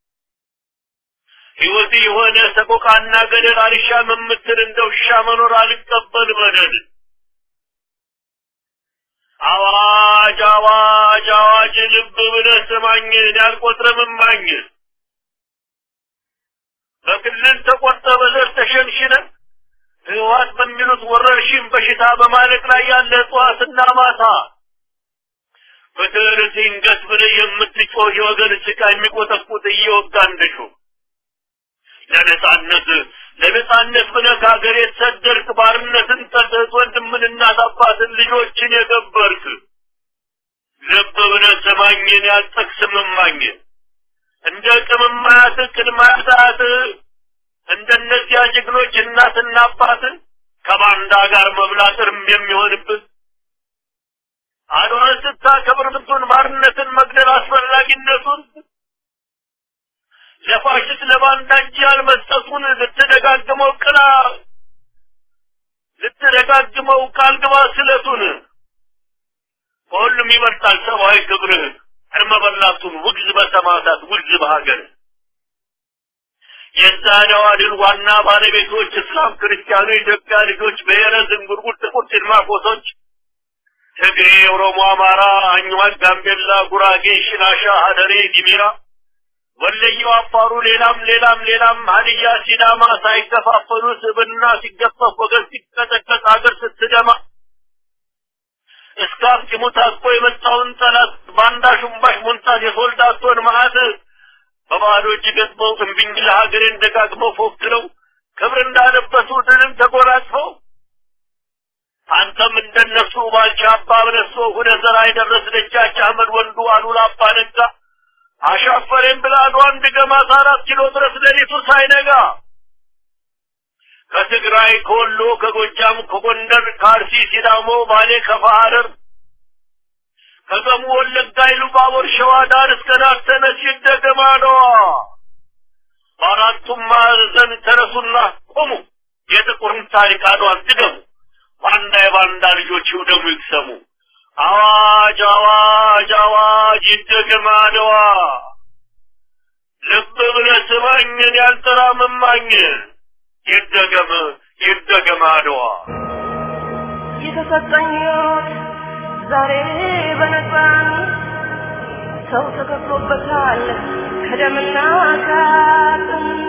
ሕይወት የሆነ ሰቆቃና ገደል አልሻም የምትል እንደ ውሻ መኖር አልቀበል በደል አዋጅ አዋጅ አዋጅ ልብ ብለህ ስማኝ ያልቆጥረም እማኝ በክልል ተቆርጠ በዘር ተሸንሽነን ህወሓት በሚሉት ወረርሽኝ በሽታ በማለቅ ላይ ያለ ጠዋትና ማታ ፍትር ሲንገስ ብለህ የምትጮህ የወገን ጭቃ የሚቆጠቁጥ እየወጋ እንደሹ ለነጻነት ለነጻነት ብለህ ከሀገር የተሰደርክ ባርነትን ጠልተህ ወንድምን እናት አባትን ልጆችን የገበርክ ልብ ብለህ ስማኝን ያልጠቅስም እማኝን እንደ ቅምማያት ቅድማያት እንደነዚያ ጀግኖች እናትና አባትን ከባንዳ ጋር መብላት እርም የሚሆንብን አድዋን ስታከብር ብቱን ባርነትን መግደል አስፈላጊነቱን ለፋሽስት ለባንዳ እጅ ያልመስጠቱን ልትደጋግመው ቅላ ልትደጋግመው ቃል ግባ ስለቱን ከሁሉም ይበልጣል ሰብአዊ ክብርህ እርመ በላቱን ውግዝ በሰማዕታት ውግዝ በሀገር የዛሬዋ ድል ዋና ባለቤቶች እስላም፣ ክርስቲያኑ፣ የኢትዮጵያ ልጆች፣ ብሔረ ዝንጉርጉር፣ ጥቁር ጭልማቆሶች፣ ትግሬ፣ ኦሮሞ፣ አማራ፣ አኝዋክ፣ ጋምቤላ፣ ጉራጌ፣ ሽናሻ፣ ሀደሬ፣ ዲሚራ፣ ወለየው፣ አፋሩ፣ ሌላም ሌላም ሌላም ሀዲያ፣ ሲዳማ ሳይከፋፈሉ ስብና ሲገፈፍ ወገን ሲቀጠቀጥ ሀገር ስትደማ እስከ አፍጢሙ ታጥቆ የመጣውን ጠላት ባንዳ ሹምባሽ ሞንታት የሶልዳቶን መዓት በባዶ እጅ ገጥመው እምቢኝ ለሀገሬን ደጋግመው ፎክረው ክብር እንዳለበሱ ድልን ተጎናጽፈው አንተም እንደነሱ ባልቻ አባ በነሶ ሁነ ዘራ የደረስ ደጃች አህመድ ወንዱ አሉላ አባ ነጋ አሻፈሬን ብላ አድዋን ድገማት አራት ኪሎ ድረስ ሌሊቱ ሳይነጋ ከትግራይ ከወሎ ከጎጃም ከጎንደር ከአርሲ ሲዳሞ ባሌ ከፋ ሐረር ከገሙ ወለጋ ኢሉባቦር ሸዋ ዳር እስከ ዳር ተነሽ ይደገም አድዋ በአራቱም ማዕዘን ተነሱና ቆሙ። የጥቁርን ታሪክ አድዋን ድገሙ። ባንዳ የባንዳ ልጆች ይውደሙ ይቅሰሙ። አዋጅ አዋጅ አዋጅ ይደገም አድዋ። ልብ ብለህ ስማኝን ያልተራመማኝ ይደገም ይደገም አድዋ። የተሰጠኝ ሕይወት ዛሬ በነፃን ሰው ተከፍሎበታል ከደምና ከአጥንት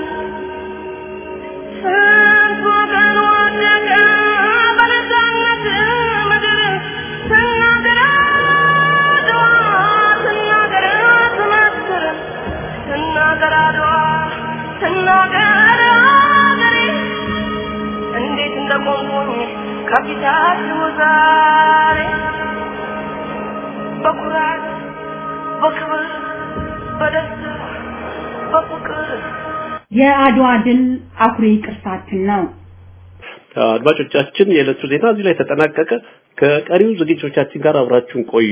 ስንት ወገን ወደቀ በነፃነት ምድር ስናገር አድዋ ስናገር ትመስክር ስናገር አድዋ ስናገር አገሬ እንዴት እንደቆምኩኝ ከፊታችሁ ዛሬ በኩራት በክብር በደስታ በፍቅር የአድዋ ድል አኩሪ ቅርሳችን ነው። አድማጮቻችን የዕለቱ ዜና እዚህ ላይ ተጠናቀቀ። ከቀሪው ዝግጅቶቻችን ጋር አብራችሁን ቆዩ።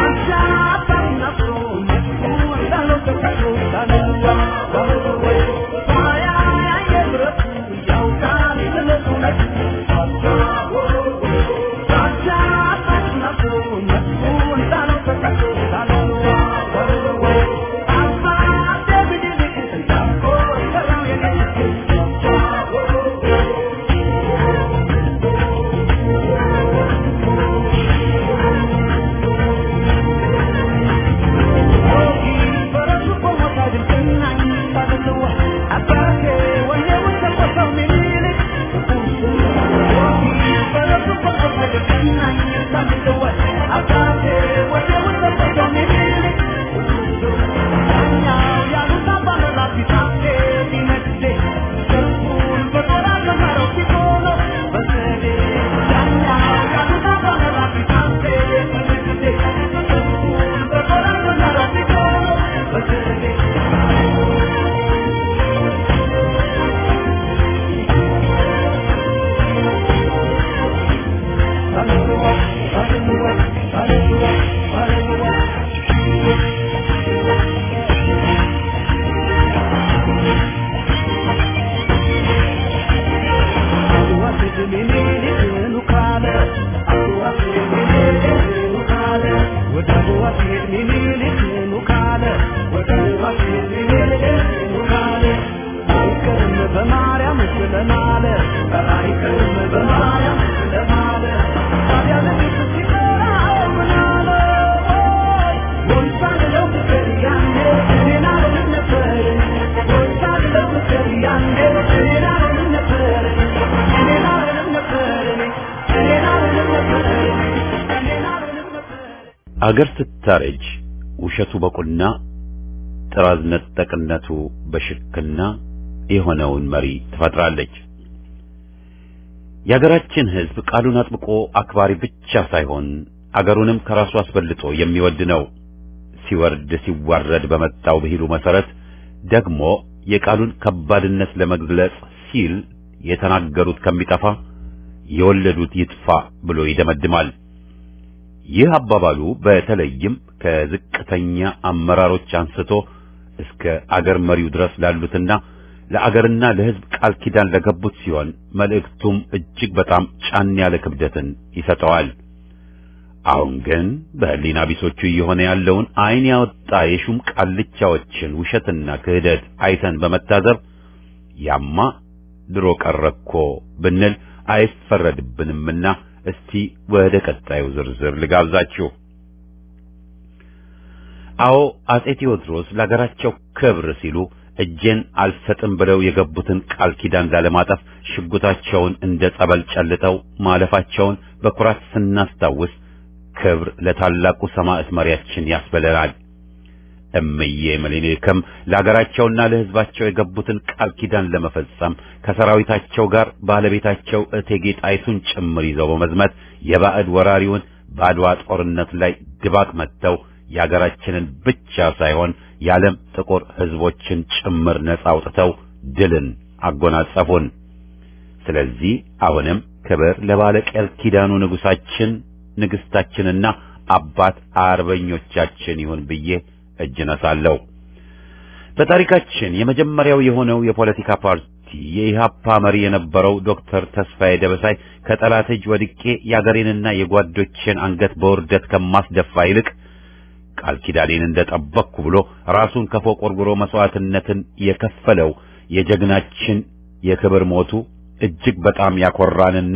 አገር ስታረጅ ውሸቱ በቁና ጥራዝ ነጠቅነቱ በሽክና የሆነውን መሪ ትፈጥራለች። የአገራችን ሕዝብ ቃሉን አጥብቆ አክባሪ ብቻ ሳይሆን አገሩንም ከራሱ አስበልጦ የሚወድ ነው። ሲወርድ ሲዋረድ በመጣው ብሂሉ መሰረት ደግሞ የቃሉን ከባድነት ለመግለጽ ሲል የተናገሩት ከሚጠፋ የወለዱት ይጥፋ ብሎ ይደመድማል። ይህ አባባሉ በተለይም ከዝቅተኛ አመራሮች አንስቶ እስከ አገር መሪው ድረስ ላሉትና ለአገርና ለሕዝብ ቃል ኪዳን ለገቡት ሲሆን መልእክቱም እጅግ በጣም ጫን ያለ ክብደትን ይሰጠዋል። አሁን ግን በሕሊና ቢሶቹ እየሆነ ያለውን ዓይን ያወጣ የሹም ቃልቻዎችን ውሸትና ክህደት አይተን በመታዘብ ያማ ድሮ ቀረኮ ብንል አይፈረድብንምና እስቲ ወደ ቀጣዩ ዝርዝር ልጋብዛችሁ። አዎ አጼ ቴዎድሮስ ለሀገራቸው ክብር ሲሉ እጄን አልሰጥም ብለው የገቡትን ቃል ኪዳን ላለማጠፍ ሽጉጣቸውን እንደ ጸበል ጨልጠው ማለፋቸውን በኩራት ስናስታውስ ክብር ለታላቁ ሰማዕት መሪያችን ያስበለናል። እምዬ ምኒልክም ለሀገራቸውና ለሕዝባቸው የገቡትን ቃል ኪዳን ለመፈጸም ከሰራዊታቸው ጋር ባለቤታቸው እቴጌ ጣይቱን ጭምር ይዘው በመዝመት የባዕድ ወራሪውን በአድዋ ጦርነት ላይ ድባቅ መጥተው የሀገራችንን ብቻ ሳይሆን የዓለም ጥቁር ሕዝቦችን ጭምር ነጻ አውጥተው ድልን አጎናጸፉን። ስለዚህ አሁንም ክብር ለባለ ቃል ኪዳኑ ንጉሳችን ንግስታችንና አባት አርበኞቻችን ይሁን ብዬ እጅ ነሳለሁ። በታሪካችን የመጀመሪያው የሆነው የፖለቲካ ፓርቲ የኢሃፓ መሪ የነበረው ዶክተር ተስፋዬ ደበሳይ ከጠላት እጅ ወድቄ የአገሬንና የጓዶቼን አንገት በውርደት ከማስደፋ ይልቅ ቃል ኪዳኔን እንደጠበቅኩ ብሎ ራሱን ከፎቅ ወርውሮ መስዋዕትነትን የከፈለው የጀግናችን የክብር ሞቱ እጅግ በጣም ያኮራንና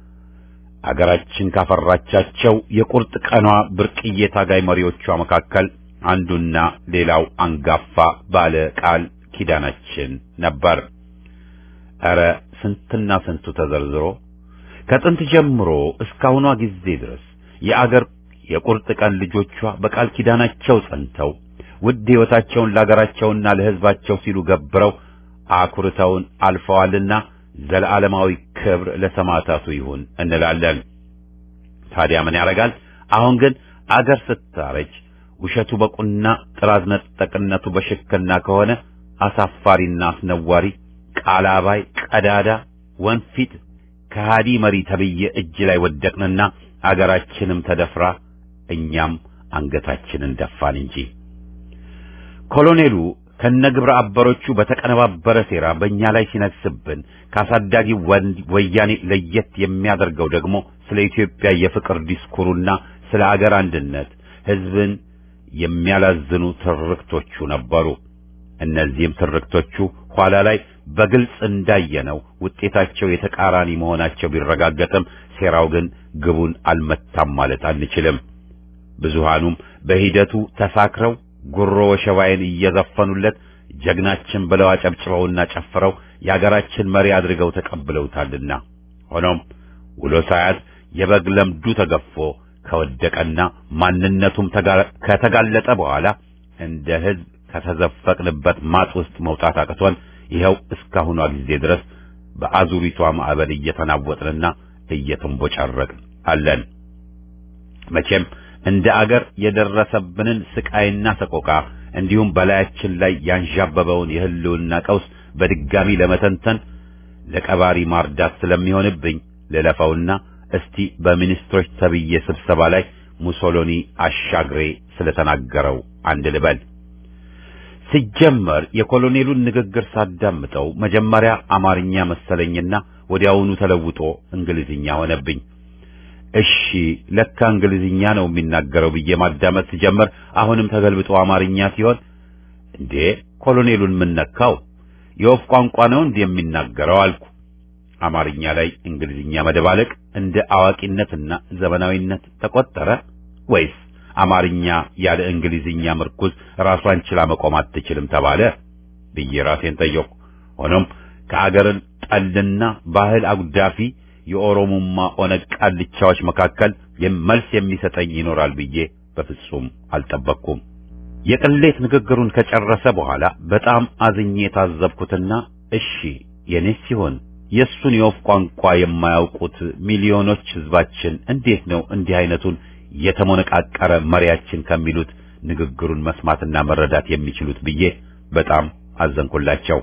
አገራችን ካፈራቻቸው የቁርጥ ቀኗ ብርቅዬ ታጋይ መሪዎቿ መካከል አንዱና ሌላው አንጋፋ ባለ ቃል ኪዳናችን ነበር። ኧረ ስንትና ስንቱ ተዘርዝሮ ከጥንት ጀምሮ እስካሁኗ ጊዜ ድረስ የአገር የቁርጥ ቀን ልጆቿ በቃል ኪዳናቸው ጸንተው ውድ ሕይወታቸውን ለአገራቸውና ለሕዝባቸው ሲሉ ገብረው አኩርተውን አልፈዋልና ዘለዓለማዊ ክብር ለሰማዕታቱ ይሁን እንላለን። ታዲያ ምን ያደርጋል? አሁን ግን አገር ስታረጅ ውሸቱ በቁና ጥራዝ ነጠቅነቱ በሽክና ከሆነ አሳፋሪና አስነዋሪ ቃላባይ ቀዳዳ ወንፊት ከሃዲ መሪ ተብዬ እጅ ላይ ወደቅንና አገራችንም ተደፍራ እኛም አንገታችንን ደፋን እንጂ ኮሎኔሉ ከነግብረ አበሮቹ በተቀነባበረ ሴራ በእኛ ላይ ሲነግስብን ካሳዳጊ ወያኔ ለየት የሚያደርገው ደግሞ ስለ ኢትዮጵያ የፍቅር ዲስኩሩና ስለ አገር አንድነት ሕዝብን የሚያላዝኑ ትርክቶቹ ነበሩ። እነዚህም ትርክቶቹ ኋላ ላይ በግልጽ እንዳየነው ውጤታቸው የተቃራኒ መሆናቸው ቢረጋገጥም ሴራው ግን ግቡን አልመታም ማለት አንችልም። ብዙሃኑም በሂደቱ ተሳክረው ጉሮ ወሸባይን እየዘፈኑለት ጀግናችን ብለው አጨብጭበውና ጨፍረው የአገራችን መሪ አድርገው ተቀብለውታልና ሆኖም ውሎ ሳያት የበግ ለምዱ ተገፎ ከወደቀና ማንነቱም ከተጋለጠ በኋላ እንደ ሕዝብ ከተዘፈቅንበት ማጥ ውስጥ መውጣት አቅቶን ይኸው እስካሁኗ ጊዜ ድረስ በአዙሪቷ ማዕበል እየተናወጥንና እየተንቦጫረቅን አለን። መቼም እንደ አገር የደረሰብንን ስቃይና ሰቆቃ እንዲሁም በላያችን ላይ ያንዣበበውን የህልውና ቀውስ በድጋሚ ለመተንተን ለቀባሪ ማርዳት ስለሚሆንብኝ ልለፈውና እስቲ በሚኒስትሮች ተብዬ ስብሰባ ላይ ሙሶሎኒ አሻግሬ ስለተናገረው አንድ ልበል። ሲጀመር የኮሎኔሉን ንግግር ሳዳምጠው መጀመሪያ አማርኛ መሰለኝና ወዲያውኑ ተለውጦ እንግሊዝኛ ሆነብኝ። እሺ ለካ እንግሊዝኛ ነው የሚናገረው ብዬ ማዳመጥ ሲጀምር አሁንም ተገልብጦ አማርኛ ሲሆን እንዴ ኮሎኔሉን ምን ነካው? የወፍ ቋንቋ ነው እንዴ የሚናገረው አልኩ። አማርኛ ላይ እንግሊዝኛ መደባለቅ እንደ አዋቂነትና ዘመናዊነት ተቆጠረ ወይስ አማርኛ ያለ እንግሊዝኛ ምርኩዝ ራሷን ችላ መቆም አትችልም ተባለ ብዬ ራሴን ጠየቅኩ። ሆኖም ከአገርን ጠልና ባህል አጉዳፊ የኦሮሞማ ኦነግ ቃልቻዎች መካከል መልስ የሚሰጠኝ ይኖራል ብዬ በፍጹም አልጠበቅኩም። የቅሌት ንግግሩን ከጨረሰ በኋላ በጣም አዝኜ የታዘብኩትና እሺ የኔስ ሲሆን የእሱን የወፍ ቋንቋ የማያውቁት ሚሊዮኖች ሕዝባችን እንዴት ነው እንዲህ አይነቱን የተሞነቃቀረ መሪያችን ከሚሉት ንግግሩን መስማትና መረዳት የሚችሉት ብዬ በጣም አዘንኩላቸው።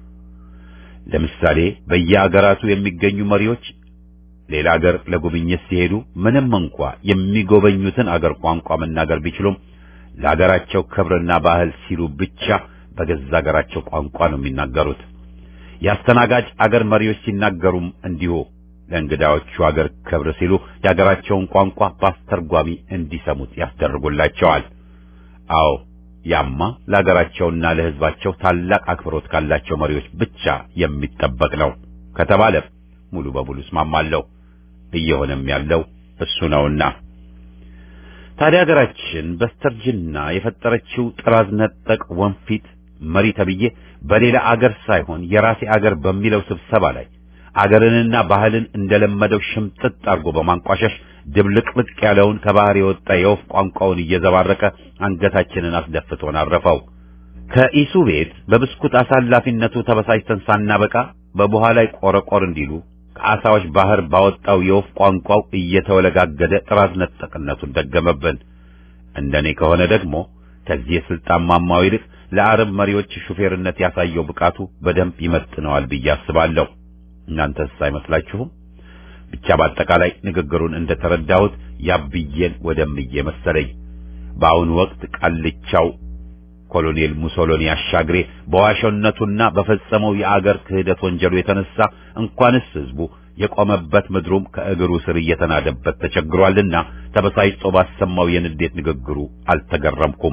ለምሳሌ በየአገራቱ የሚገኙ መሪዎች ሌላ አገር ለጉብኝት ሲሄዱ ምንም እንኳ የሚጎበኙትን አገር ቋንቋ መናገር ቢችሉም ለአገራቸው ክብርና ባህል ሲሉ ብቻ በገዛ አገራቸው ቋንቋ ነው የሚናገሩት። የአስተናጋጅ አገር መሪዎች ሲናገሩም እንዲሁ ለእንግዳዎቹ አገር ክብር ሲሉ የአገራቸውን ቋንቋ በአስተርጓሚ እንዲሰሙት ያስደርጉላቸዋል። አዎ ያማ ለአገራቸውና ለሕዝባቸው ታላቅ አክብሮት ካላቸው መሪዎች ብቻ የሚጠበቅ ነው ከተባለ ሙሉ በሙሉ እስማማለሁ። እየሆነም ያለው እሱ ነውና ታዲያ ሀገራችን በስተርጅና የፈጠረችው ጥራዝ ነጠቅ ወንፊት መሪ ተብዬ በሌላ አገር ሳይሆን የራሴ አገር በሚለው ስብሰባ ላይ አገርንና ባህልን እንደለመደው ሽምጥጥ አድርጎ በማንቋሸሽ ድብልቅልቅ ያለውን ከባህር የወጣ የወፍ ቋንቋውን እየዘባረቀ አንገታችንን አስደፍቶን አረፈው። ከኢሱ ቤት በብስኩት አሳላፊነቱ ተበሳጭተን ሳናበቃ በቡሃ ላይ ቆረቆር እንዲሉ ከአሳዎች ባህር ባወጣው የወፍ ቋንቋው እየተወለጋገደ ጥራዝ ነጠቅነቱን ደገመብን። እንደኔ ከሆነ ደግሞ ከዚህ የስልጣን ማማው ይልቅ ለአረብ መሪዎች ሹፌርነት ያሳየው ብቃቱ በደንብ ይመጥነዋል ብዬ አስባለሁ። እናንተስ አይመስላችሁም? ብቻ በአጠቃላይ ንግግሩን እንደተረዳሁት ያብዬን ወደምዬ መሰለኝ። በአሁኑ ወቅት ቃልቻው ኮሎኔል ሙሶሎኒ አሻግሬ በዋሾነቱና በፈጸመው የአገር ክህደት ወንጀሉ የተነሳ እንኳንስ ህዝቡ የቆመበት ምድሩም ከእግሩ ስር እየተናደበት ተቸግሯልና ተበሳጭቶ ባሰማው የንዴት ንግግሩ አልተገረምኩም።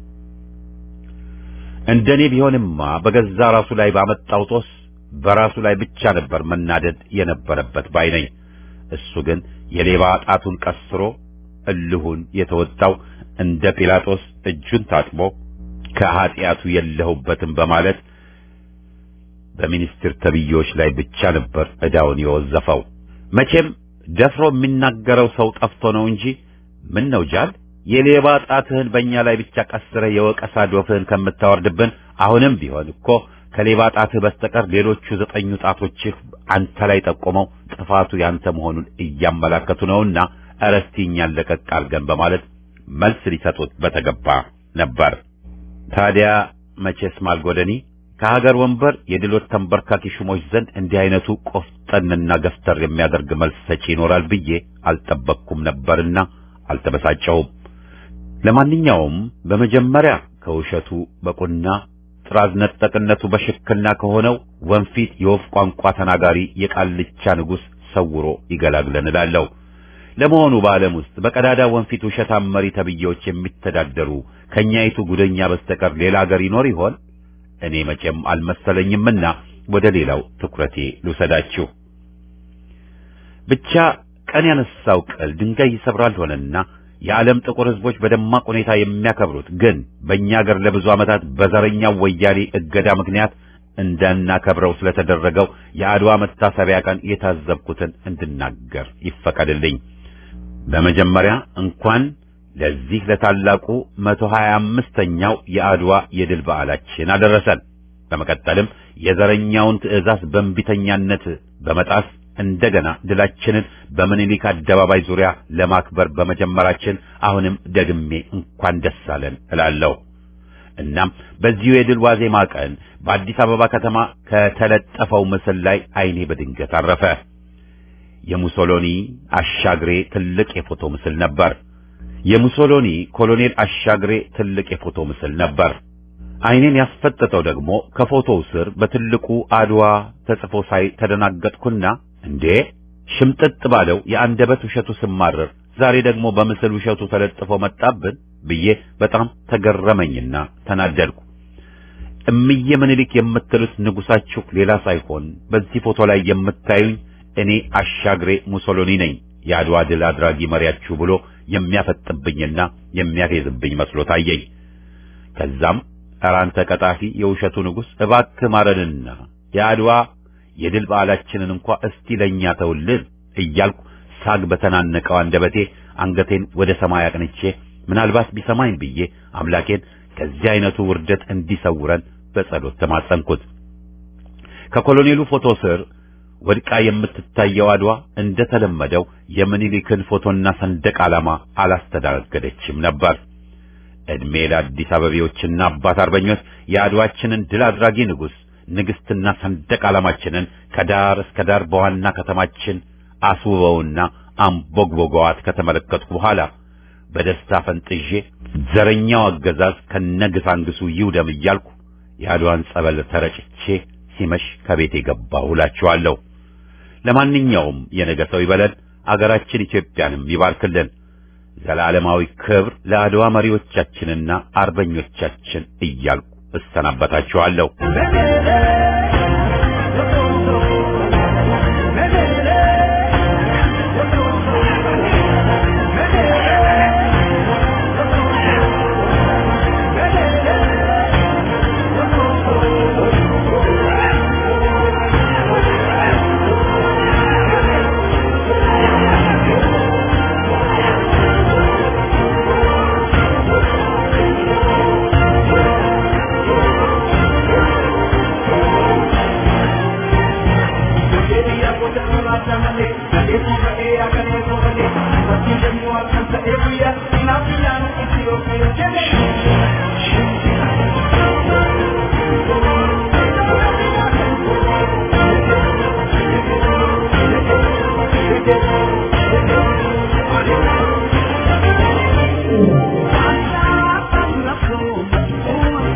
እንደኔ ቢሆንማ በገዛ ራሱ ላይ ባመጣው ጦስ በራሱ ላይ ብቻ ነበር መናደድ የነበረበት ባይ ነኝ። እሱ ግን የሌባ ጣቱን ቀስሮ እልሁን የተወጣው እንደ ጲላጦስ እጁን ታጥቦ ከኀጢአቱ የለሁበትም በማለት በሚኒስትር ተብዮች ላይ ብቻ ነበር ዕዳውን የወዘፈው። መቼም ደፍሮ የሚናገረው ሰው ጠፍቶ ነው እንጂ ምን ነው ጃል የሌባ ጣትህን በእኛ ላይ ብቻ ቀስረህ የወቀሳ ዶፍህን ከምታወርድብን አሁንም ቢሆን እኮ ከሌባ ጣትህ በስተቀር ሌሎቹ ዘጠኙ ጣቶችህ አንተ ላይ ጠቆመው ጥፋቱ ያንተ መሆኑን እያመላከቱ ነውና ኧረ እስቲ እኛን ለቀቅ አድርገን በማለት መልስ ሊሰጡት በተገባ ነበር። ታዲያ መቼስ ማልጎደኒ ከሀገር ወንበር የድሎት ተንበርካኪ ሹሞች ዘንድ እንዲህ አይነቱ ቆፍጠንና ገፍተር የሚያደርግ መልስ ሰጪ ይኖራል ብዬ አልጠበቅኩም ነበርና አልተበሳጨውም። ለማንኛውም በመጀመሪያ ከውሸቱ በቁና ጥራዝ ነጠቅነቱ በሽክና ከሆነው ወንፊት የወፍ ቋንቋ ተናጋሪ የቃልቻ ንጉሥ ሰውሮ ይገላግለን እላለሁ። ለመሆኑ በዓለም ውስጥ በቀዳዳ ወንፊት ውሸታም መሪ ተብዬዎች የሚተዳደሩ ከኛይቱ ጉደኛ በስተቀር ሌላ አገር ይኖር ይሆን? እኔ መቼም አልመሰለኝምና ወደ ሌላው ትኩረቴ ልውሰዳችሁ። ብቻ ቀን ያነሳው ቅል ድንጋይ ይሰብራል ሆነና የዓለም ጥቁር ሕዝቦች በደማቅ ሁኔታ የሚያከብሩት ግን በእኛ አገር ለብዙ ዓመታት በዘረኛው ወያኔ እገዳ ምክንያት እንዳናከብረው ስለተደረገው የአድዋ መታሰቢያ ቀን የታዘብኩትን እንድናገር ይፈቀድልኝ። በመጀመሪያ እንኳን ለዚህ ለታላቁ መቶ ሀያ አምስተኛው የአድዋ የድል በዓላችን አደረሰን። በመቀጠልም የዘረኛውን ትዕዛዝ በእንቢተኛነት በመጣስ እንደገና ድላችንን በምኒልክ አደባባይ ዙሪያ ለማክበር በመጀመራችን አሁንም ደግሜ እንኳን ደስ አለን እላለሁ። እናም በዚሁ የድል ዋዜማ ቀን በአዲስ አበባ ከተማ ከተለጠፈው ምስል ላይ ዓይኔ በድንገት አረፈ። የሙሶሎኒ አሻግሬ ትልቅ የፎቶ ምስል ነበር። የሙሶሎኒ ኮሎኔል አሻግሬ ትልቅ የፎቶ ምስል ነበር። ዓይኔን ያስፈጠጠው ደግሞ ከፎቶው ስር በትልቁ አድዋ ተጽፎ ሳይ ተደናገጥኩና እንዴ ሽምጥጥ ባለው የአንደበት ውሸቱ ስማረር ዛሬ ደግሞ በምስል ውሸቱ ተለጥፎ መጣብን ብዬ በጣም ተገረመኝና ተናደድኩ። እምዬ ምኒልክ የምትሉት ንጉሳችሁ ሌላ ሳይሆን በዚህ ፎቶ ላይ የምታዩኝ እኔ አሻግሬ ሙሶሎኒ ነኝ የአድዋ ድል አድራጊ መሪያችሁ ብሎ የሚያፈጥብኝና የሚያፌዝብኝ መስሎ ታየኝ። ከዛም ኧረ አንተ ቀጣፊ የውሸቱ ንጉሥ እባክህ ማረንና የአድዋ የድል በዓላችንን እንኳ እስቲ ለእኛ ተውልን እያልኩ ሳግ በተናነቀው አንደበቴ አንገቴን ወደ ሰማይ አቅንቼ ምናልባት ቢሰማኝ ብዬ አምላኬን ከዚህ አይነቱ ውርደት እንዲሰውረን በጸሎት ተማጸንኩት። ከኮሎኔሉ ፎቶ ስር ወድቃ የምትታየው አድዋ እንደተለመደው የምኒልክን ፎቶና ሰንደቅ ዓላማ አላስተናገደችም ነበር። ዕድሜ ለአዲስ አበቤዎችና አባት አርበኞች የአድዋችንን ድል አድራጊ ንጉሥ ንግሥትና ሰንደቅ ዓላማችንን ከዳር እስከ ዳር በዋና ከተማችን አስውበውና አምቦግቦገዋት ከተመለከትኩ በኋላ በደስታ ፈንጥዤ ዘረኛው አገዛዝ ከነግሳንግሱ ይውደም እያልኩ የአድዋን ጸበል ተረጭቼ ሲመሽ ከቤቴ ገባሁ እላችኋለሁ። ለማንኛውም የነገ ሰው ይበለን፣ አገራችን ኢትዮጵያንም ይባርክልን። ዘላለማዊ ክብር ለአድዋ መሪዎቻችንና አርበኞቻችን እያልኩ እሰናበታችኋለሁ። Thank you.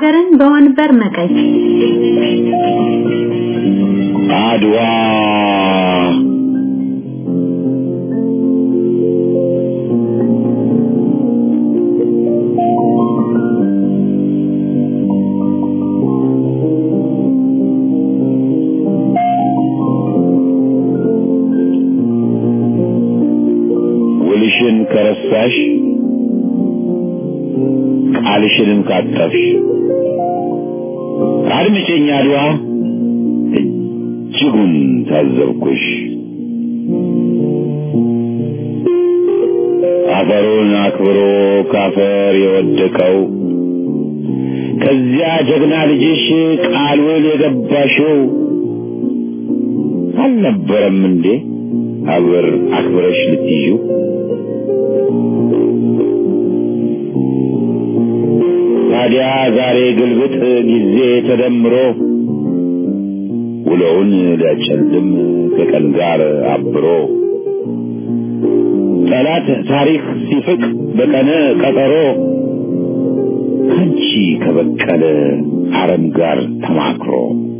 ሀገርን በወንበር መቀየር አድዋ ውልሽን ከረሳሽ ቃልሽንም ካጠፍሽ አድምጪኝ አድዋ እጅጉን ታዘብኩሽ አፈሩን አክብሮ ካፈር የወደቀው ከዚያ ጀግና ልጅሽ ቃሉን የገባሽው አልነበረም እንዴ አብር አክብረሽ ልትይዥው ታዲያ ዛሬ ግልብጥ ጊዜ ተደምሮ ውሎውን ሊያጨልም ከቀን ጋር አብሮ ጠላት ታሪክ ሲፍቅ በቀነ ቀጠሮ ከንቺ ከበቀለ አረም ጋር ተማክሮ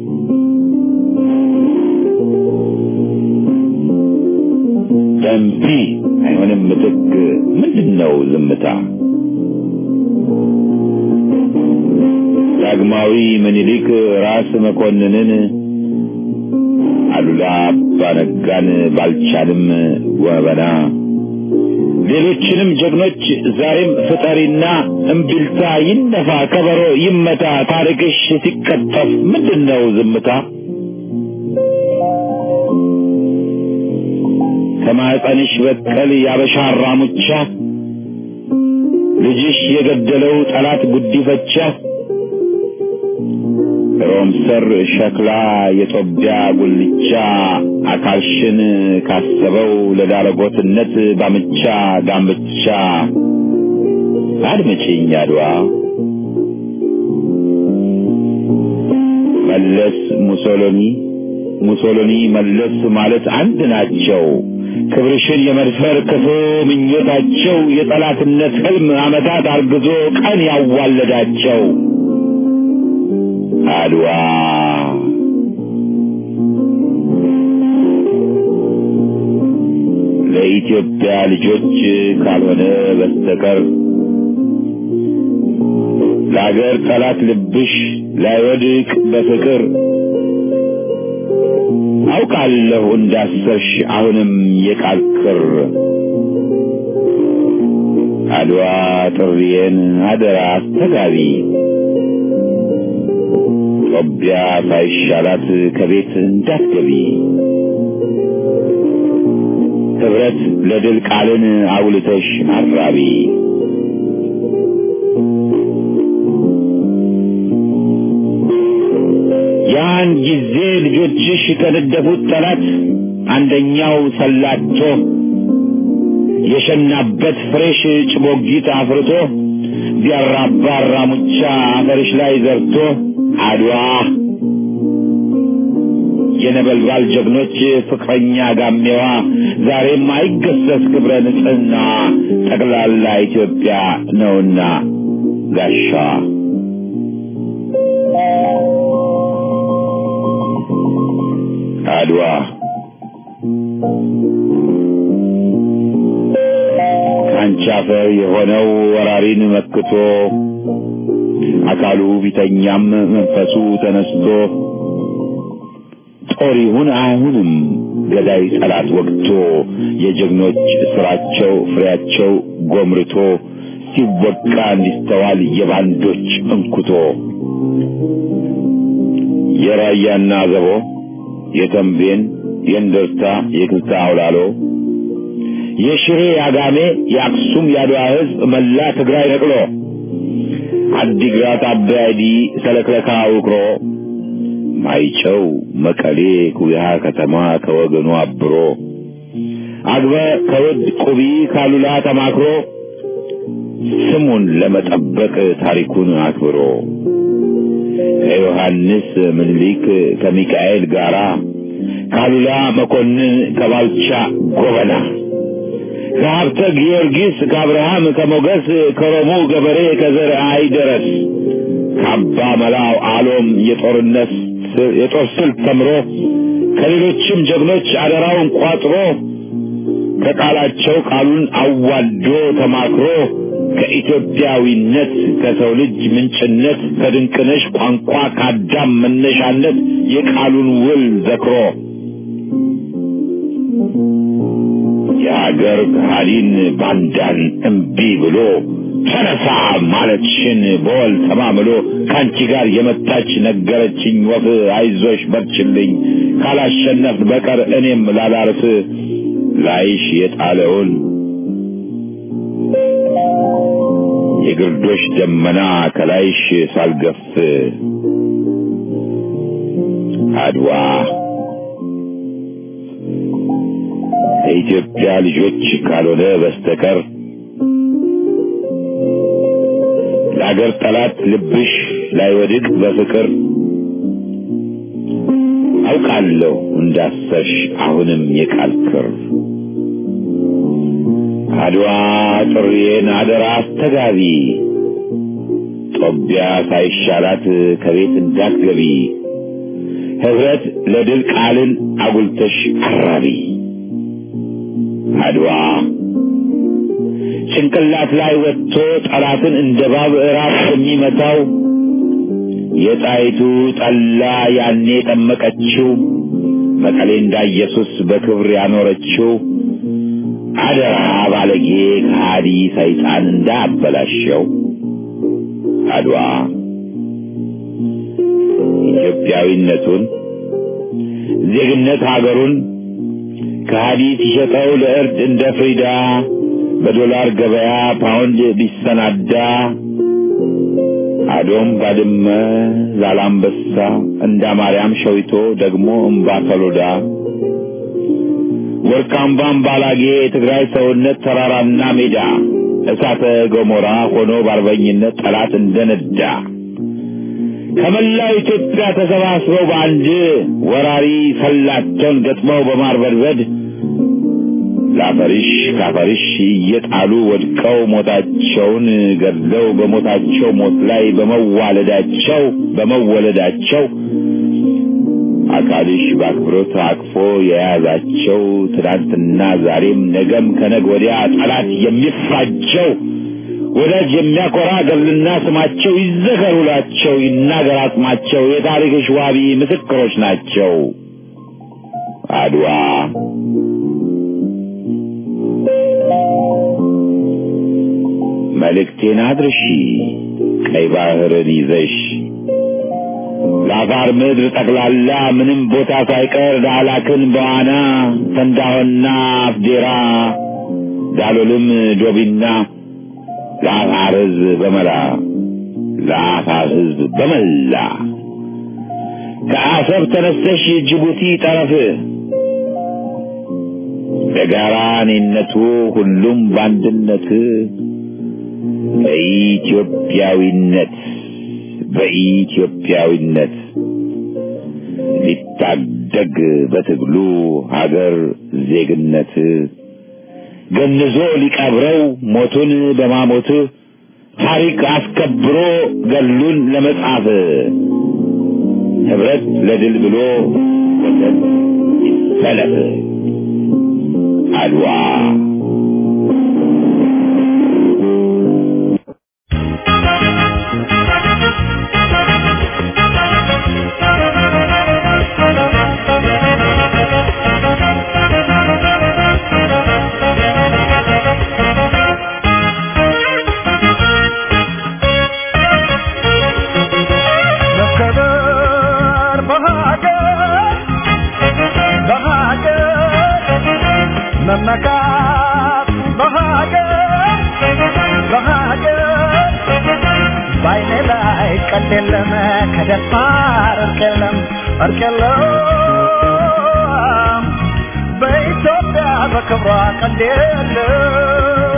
ደንቢ አይሆንም ምትክ ምንድን ነው ዝምታ ዳግማዊ ምኒልክ ራስ መኮንንን አሉላ አባነጋን ባልቻንም ወበና ሌሎችንም ጀግኖች ዛሬም ፍጠሪና እምቢልታ ይነፋ ከበሮ ይመታ ታሪክሽ ሲቀጠፍ ምንድን ነው ዝምታ ከማኅፀንሽ በቀል ያበሻ ራሙቻ ልጅሽ የገደለው ጠላት ጉዲፈቻ ሮም ሰር ሸክላ የጦቢያ ጉልቻ አካልሽን ካሰበው ለዳረጎትነት ባምቻ ዳምቻ አድምጪኝ አድዋ መለስ ሙሶሎኒ ሙሶሎኒ መለስ ማለት አንድ ናቸው። ክብርሽን የመድፈር ክፉ ምኞታቸው የጠላትነት ህልም ዓመታት አርግዞ ቀን ያዋለዳቸው አድዋ ለኢትዮጵያ ልጆች ካልሆነ በስተቀር ለአገር ጠላት ልብሽ ላይወድቅ በፍቅር አውቃለሁ እንዳሰርሽ አሁንም የቃል ክር አድዋ ጥሪዬን አደራ አስተጋቢ ጦቢያ ሳይሻላት ከቤት እንዳትገቢ ህብረት ለድል ቃልን አጉልተሽ አራቢ ያን ጊዜ ልጆችሽ ከነደፉት ጠላት አንደኛው ሰላቶ የሸናበት ፍሬሽ ጭቦጊት አፍርቶ ቢያራባ ራሙቻ አፈርሽ ላይ ዘርቶ አድዋ የነበልባል ጀግኖች ፍቅረኛ ጋሜዋ ዛሬም አይገሰስ ክብረ ንጽሕና ጠቅላላ ኢትዮጵያ ነውና ጋሻዋ አድዋ ከአንቺ አፈር የሆነው ወራሪን መክቶ አካሉ ቢተኛም መንፈሱ ተነስቶ ጦር ይሁን አይሁንም ገዳይ ጠላት ወግቶ የጀግኖች ስራቸው ፍሬያቸው ጎምርቶ ሲወቃ እንዲስተዋል የባንዶች እንኩቶ የራያና ዘቦ የተንቤን የእንደርታ የክልታ አውላሎ የሽሬ ያጋሜ የአክሱም የአድዋ ህዝብ መላ ትግራይ ነቅሎ አዲግራት አባያዲ ሰለክለካ ውቅሮ ማይጨው መቀሌ ኩያ ከተማ ከወገኑ አብሮ አግበ ከውድ ቁቢ ካሉላ ተማክሮ ስሙን ለመጠበቅ ታሪኩን አክብሮ ከዮሐንስ ምኒልክ ከሚካኤል ጋራ ካሉላ መኮንን ከባልቻ ጎበና ከሀብተ ጊዮርጊስ ከአብርሃም ከሞገስ ከሮሙ ገበሬ ከዘር አይደረስ ካባ መላው አሎም የጦርነት የጦር ስልት ተምሮ ከሌሎችም ጀግኖች አደራውን ቋጥሮ ከቃላቸው ቃሉን አዋዶ ተማክሮ ከኢትዮጵያዊነት ከሰው ልጅ ምንጭነት ከድንቅነሽ ቋንቋ ከአዳም መነሻነት የቃሉን ውል ዘክሮ የሀገር ከሃዲን ባንዳን እምቢ ብሎ ተነሳ ማለትሽን በወል ተማምሎ ከአንቺ ጋር የመጣች ነገረችኝ ወፍ አይዞሽ በርችልኝ ካላሸነፍ በቀር እኔም ላላርፍ ላይሽ የጣለውን የግርዶሽ ደመና ከላይሽ ሳልገፍ አድዋ ከኢትዮጵያ ልጆች ካልሆነ በስተቀር ለአገር ጠላት ልብሽ ላይወድቅ በፍቅር አውቃለሁ እንዳሰሽ አሁንም የቃል ክር አድዋ ጥሪዬን አደራ አስተጋቢ ጦቢያ ሳይሻላት ከቤት እንዳትገቢ ህብረት ለድል ቃልን አጉልተሽ አራቢ አድዋ ጭንቅላት ላይ ወጥቶ ጠላትን እንደ ባብ ራስ የሚመታው የጣይቱ ጠላ ያኔ ጠመቀችው መቀሌ እንዳ ኢየሱስ በክብር ያኖረችው አደራ ባለጌ ከሃዲ ሰይጣን እንዳበላሸው አድዋ ኢትዮጵያዊነቱን ዜግነት ሀገሩን ከሃዲ ሲሸጠው ለእርድ እንደ ፍሪዳ በዶላር ገበያ ፓውንድ ቢሰናዳ አዶም ባድመ ዛላምበሳ እንዳ ማርያም ሸዊቶ ደግሞ እምባ ሰሎዳ ወርቃምባም ባላጌ የትግራይ ሰውነት ተራራና ሜዳ እሳተ ገሞራ ሆኖ በአርበኝነት ጠላት እንደነዳ ከመላው ኢትዮጵያ ተሰባስበው በአንድ ወራሪ ሰላቸውን ገጥመው በማርበድበድ ለአፈሪሽ ካፈሪሽ እየጣሉ ወድቀው ሞታቸውን ገድለው በሞታቸው ሞት ላይ በመዋለዳቸው በመወለዳቸው አካልሽ በአክብሮት አቅፎ የያዛቸው ትናንትና ዛሬም ነገም ከነግ ወዲያ ጠላት የሚፋቸው ወዳጅ የሚያኮራ ገድልና ስማቸው ይዘከሩላቸው ይናገር አጽማቸው የታሪክሽ ዋቢ ምስክሮች ናቸው። አድዋ መልእክቴን አድርሺ ቀይ ባህርን ይዘሽ ለአፋር ምድር ጠቅላላ ምንም ቦታ ሳይቀር ዳላክን በዋና ተንዳሆና አፍዴራ ዳሎልም ዶቢና ለአፋር ሕዝብ በመላ ለአፋር ሕዝብ በመላ ከአሰብ ተነስተሽ ጅቡቲ ጠረፍ በጋራ እኔነቱ ሁሉም በአንድነት በኢትዮጵያዊነት በኢትዮጵያዊነት ሊታደግ በትግሉ ሀገር ዜግነት ገንዞ ሊቀብረው ሞቱን በማሞት ታሪክ አስከብሮ ገሉን ለመጻፍ ህብረት ለድል ብሎ ወገን ይሰለፍ አድዋ መመካት በሀገር በሀገር ባይኔ ላይ ቀልድ የለም ከደፋር እርቅ የለም እርቅ የለም በኢትዮጵያ በክብሯ ቀልድ የለም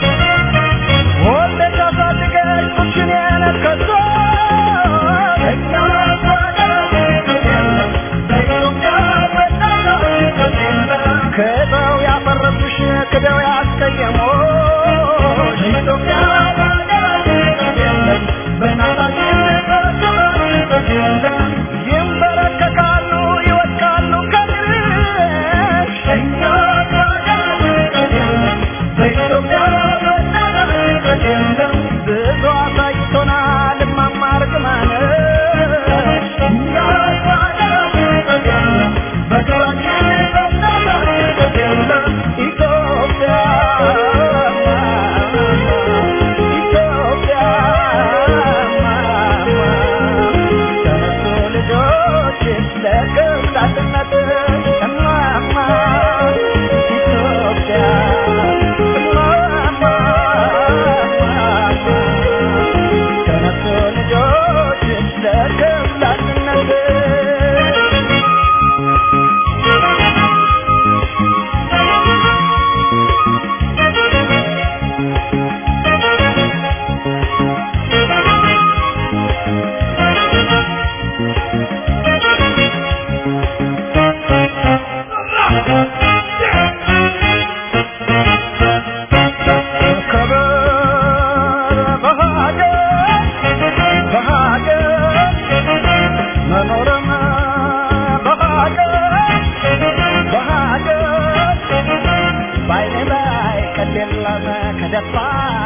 ወልደሽ አሳድገሽ ጡትሽን የነከሶ ብዙ አሳይቶናል እማማ እርግማን ኢትዮጵያ ኢትዮጵያ ተነሱ ልጆች ለቅብላትነት እማማ ኢትዮጵያ እማማ ተነሱ ልጆች ለቅብላትነት ከበር በሀገር በሀገር መኖርም በሀገር በሀገር ባይኔ ላይ ቀል የለም ከደፋር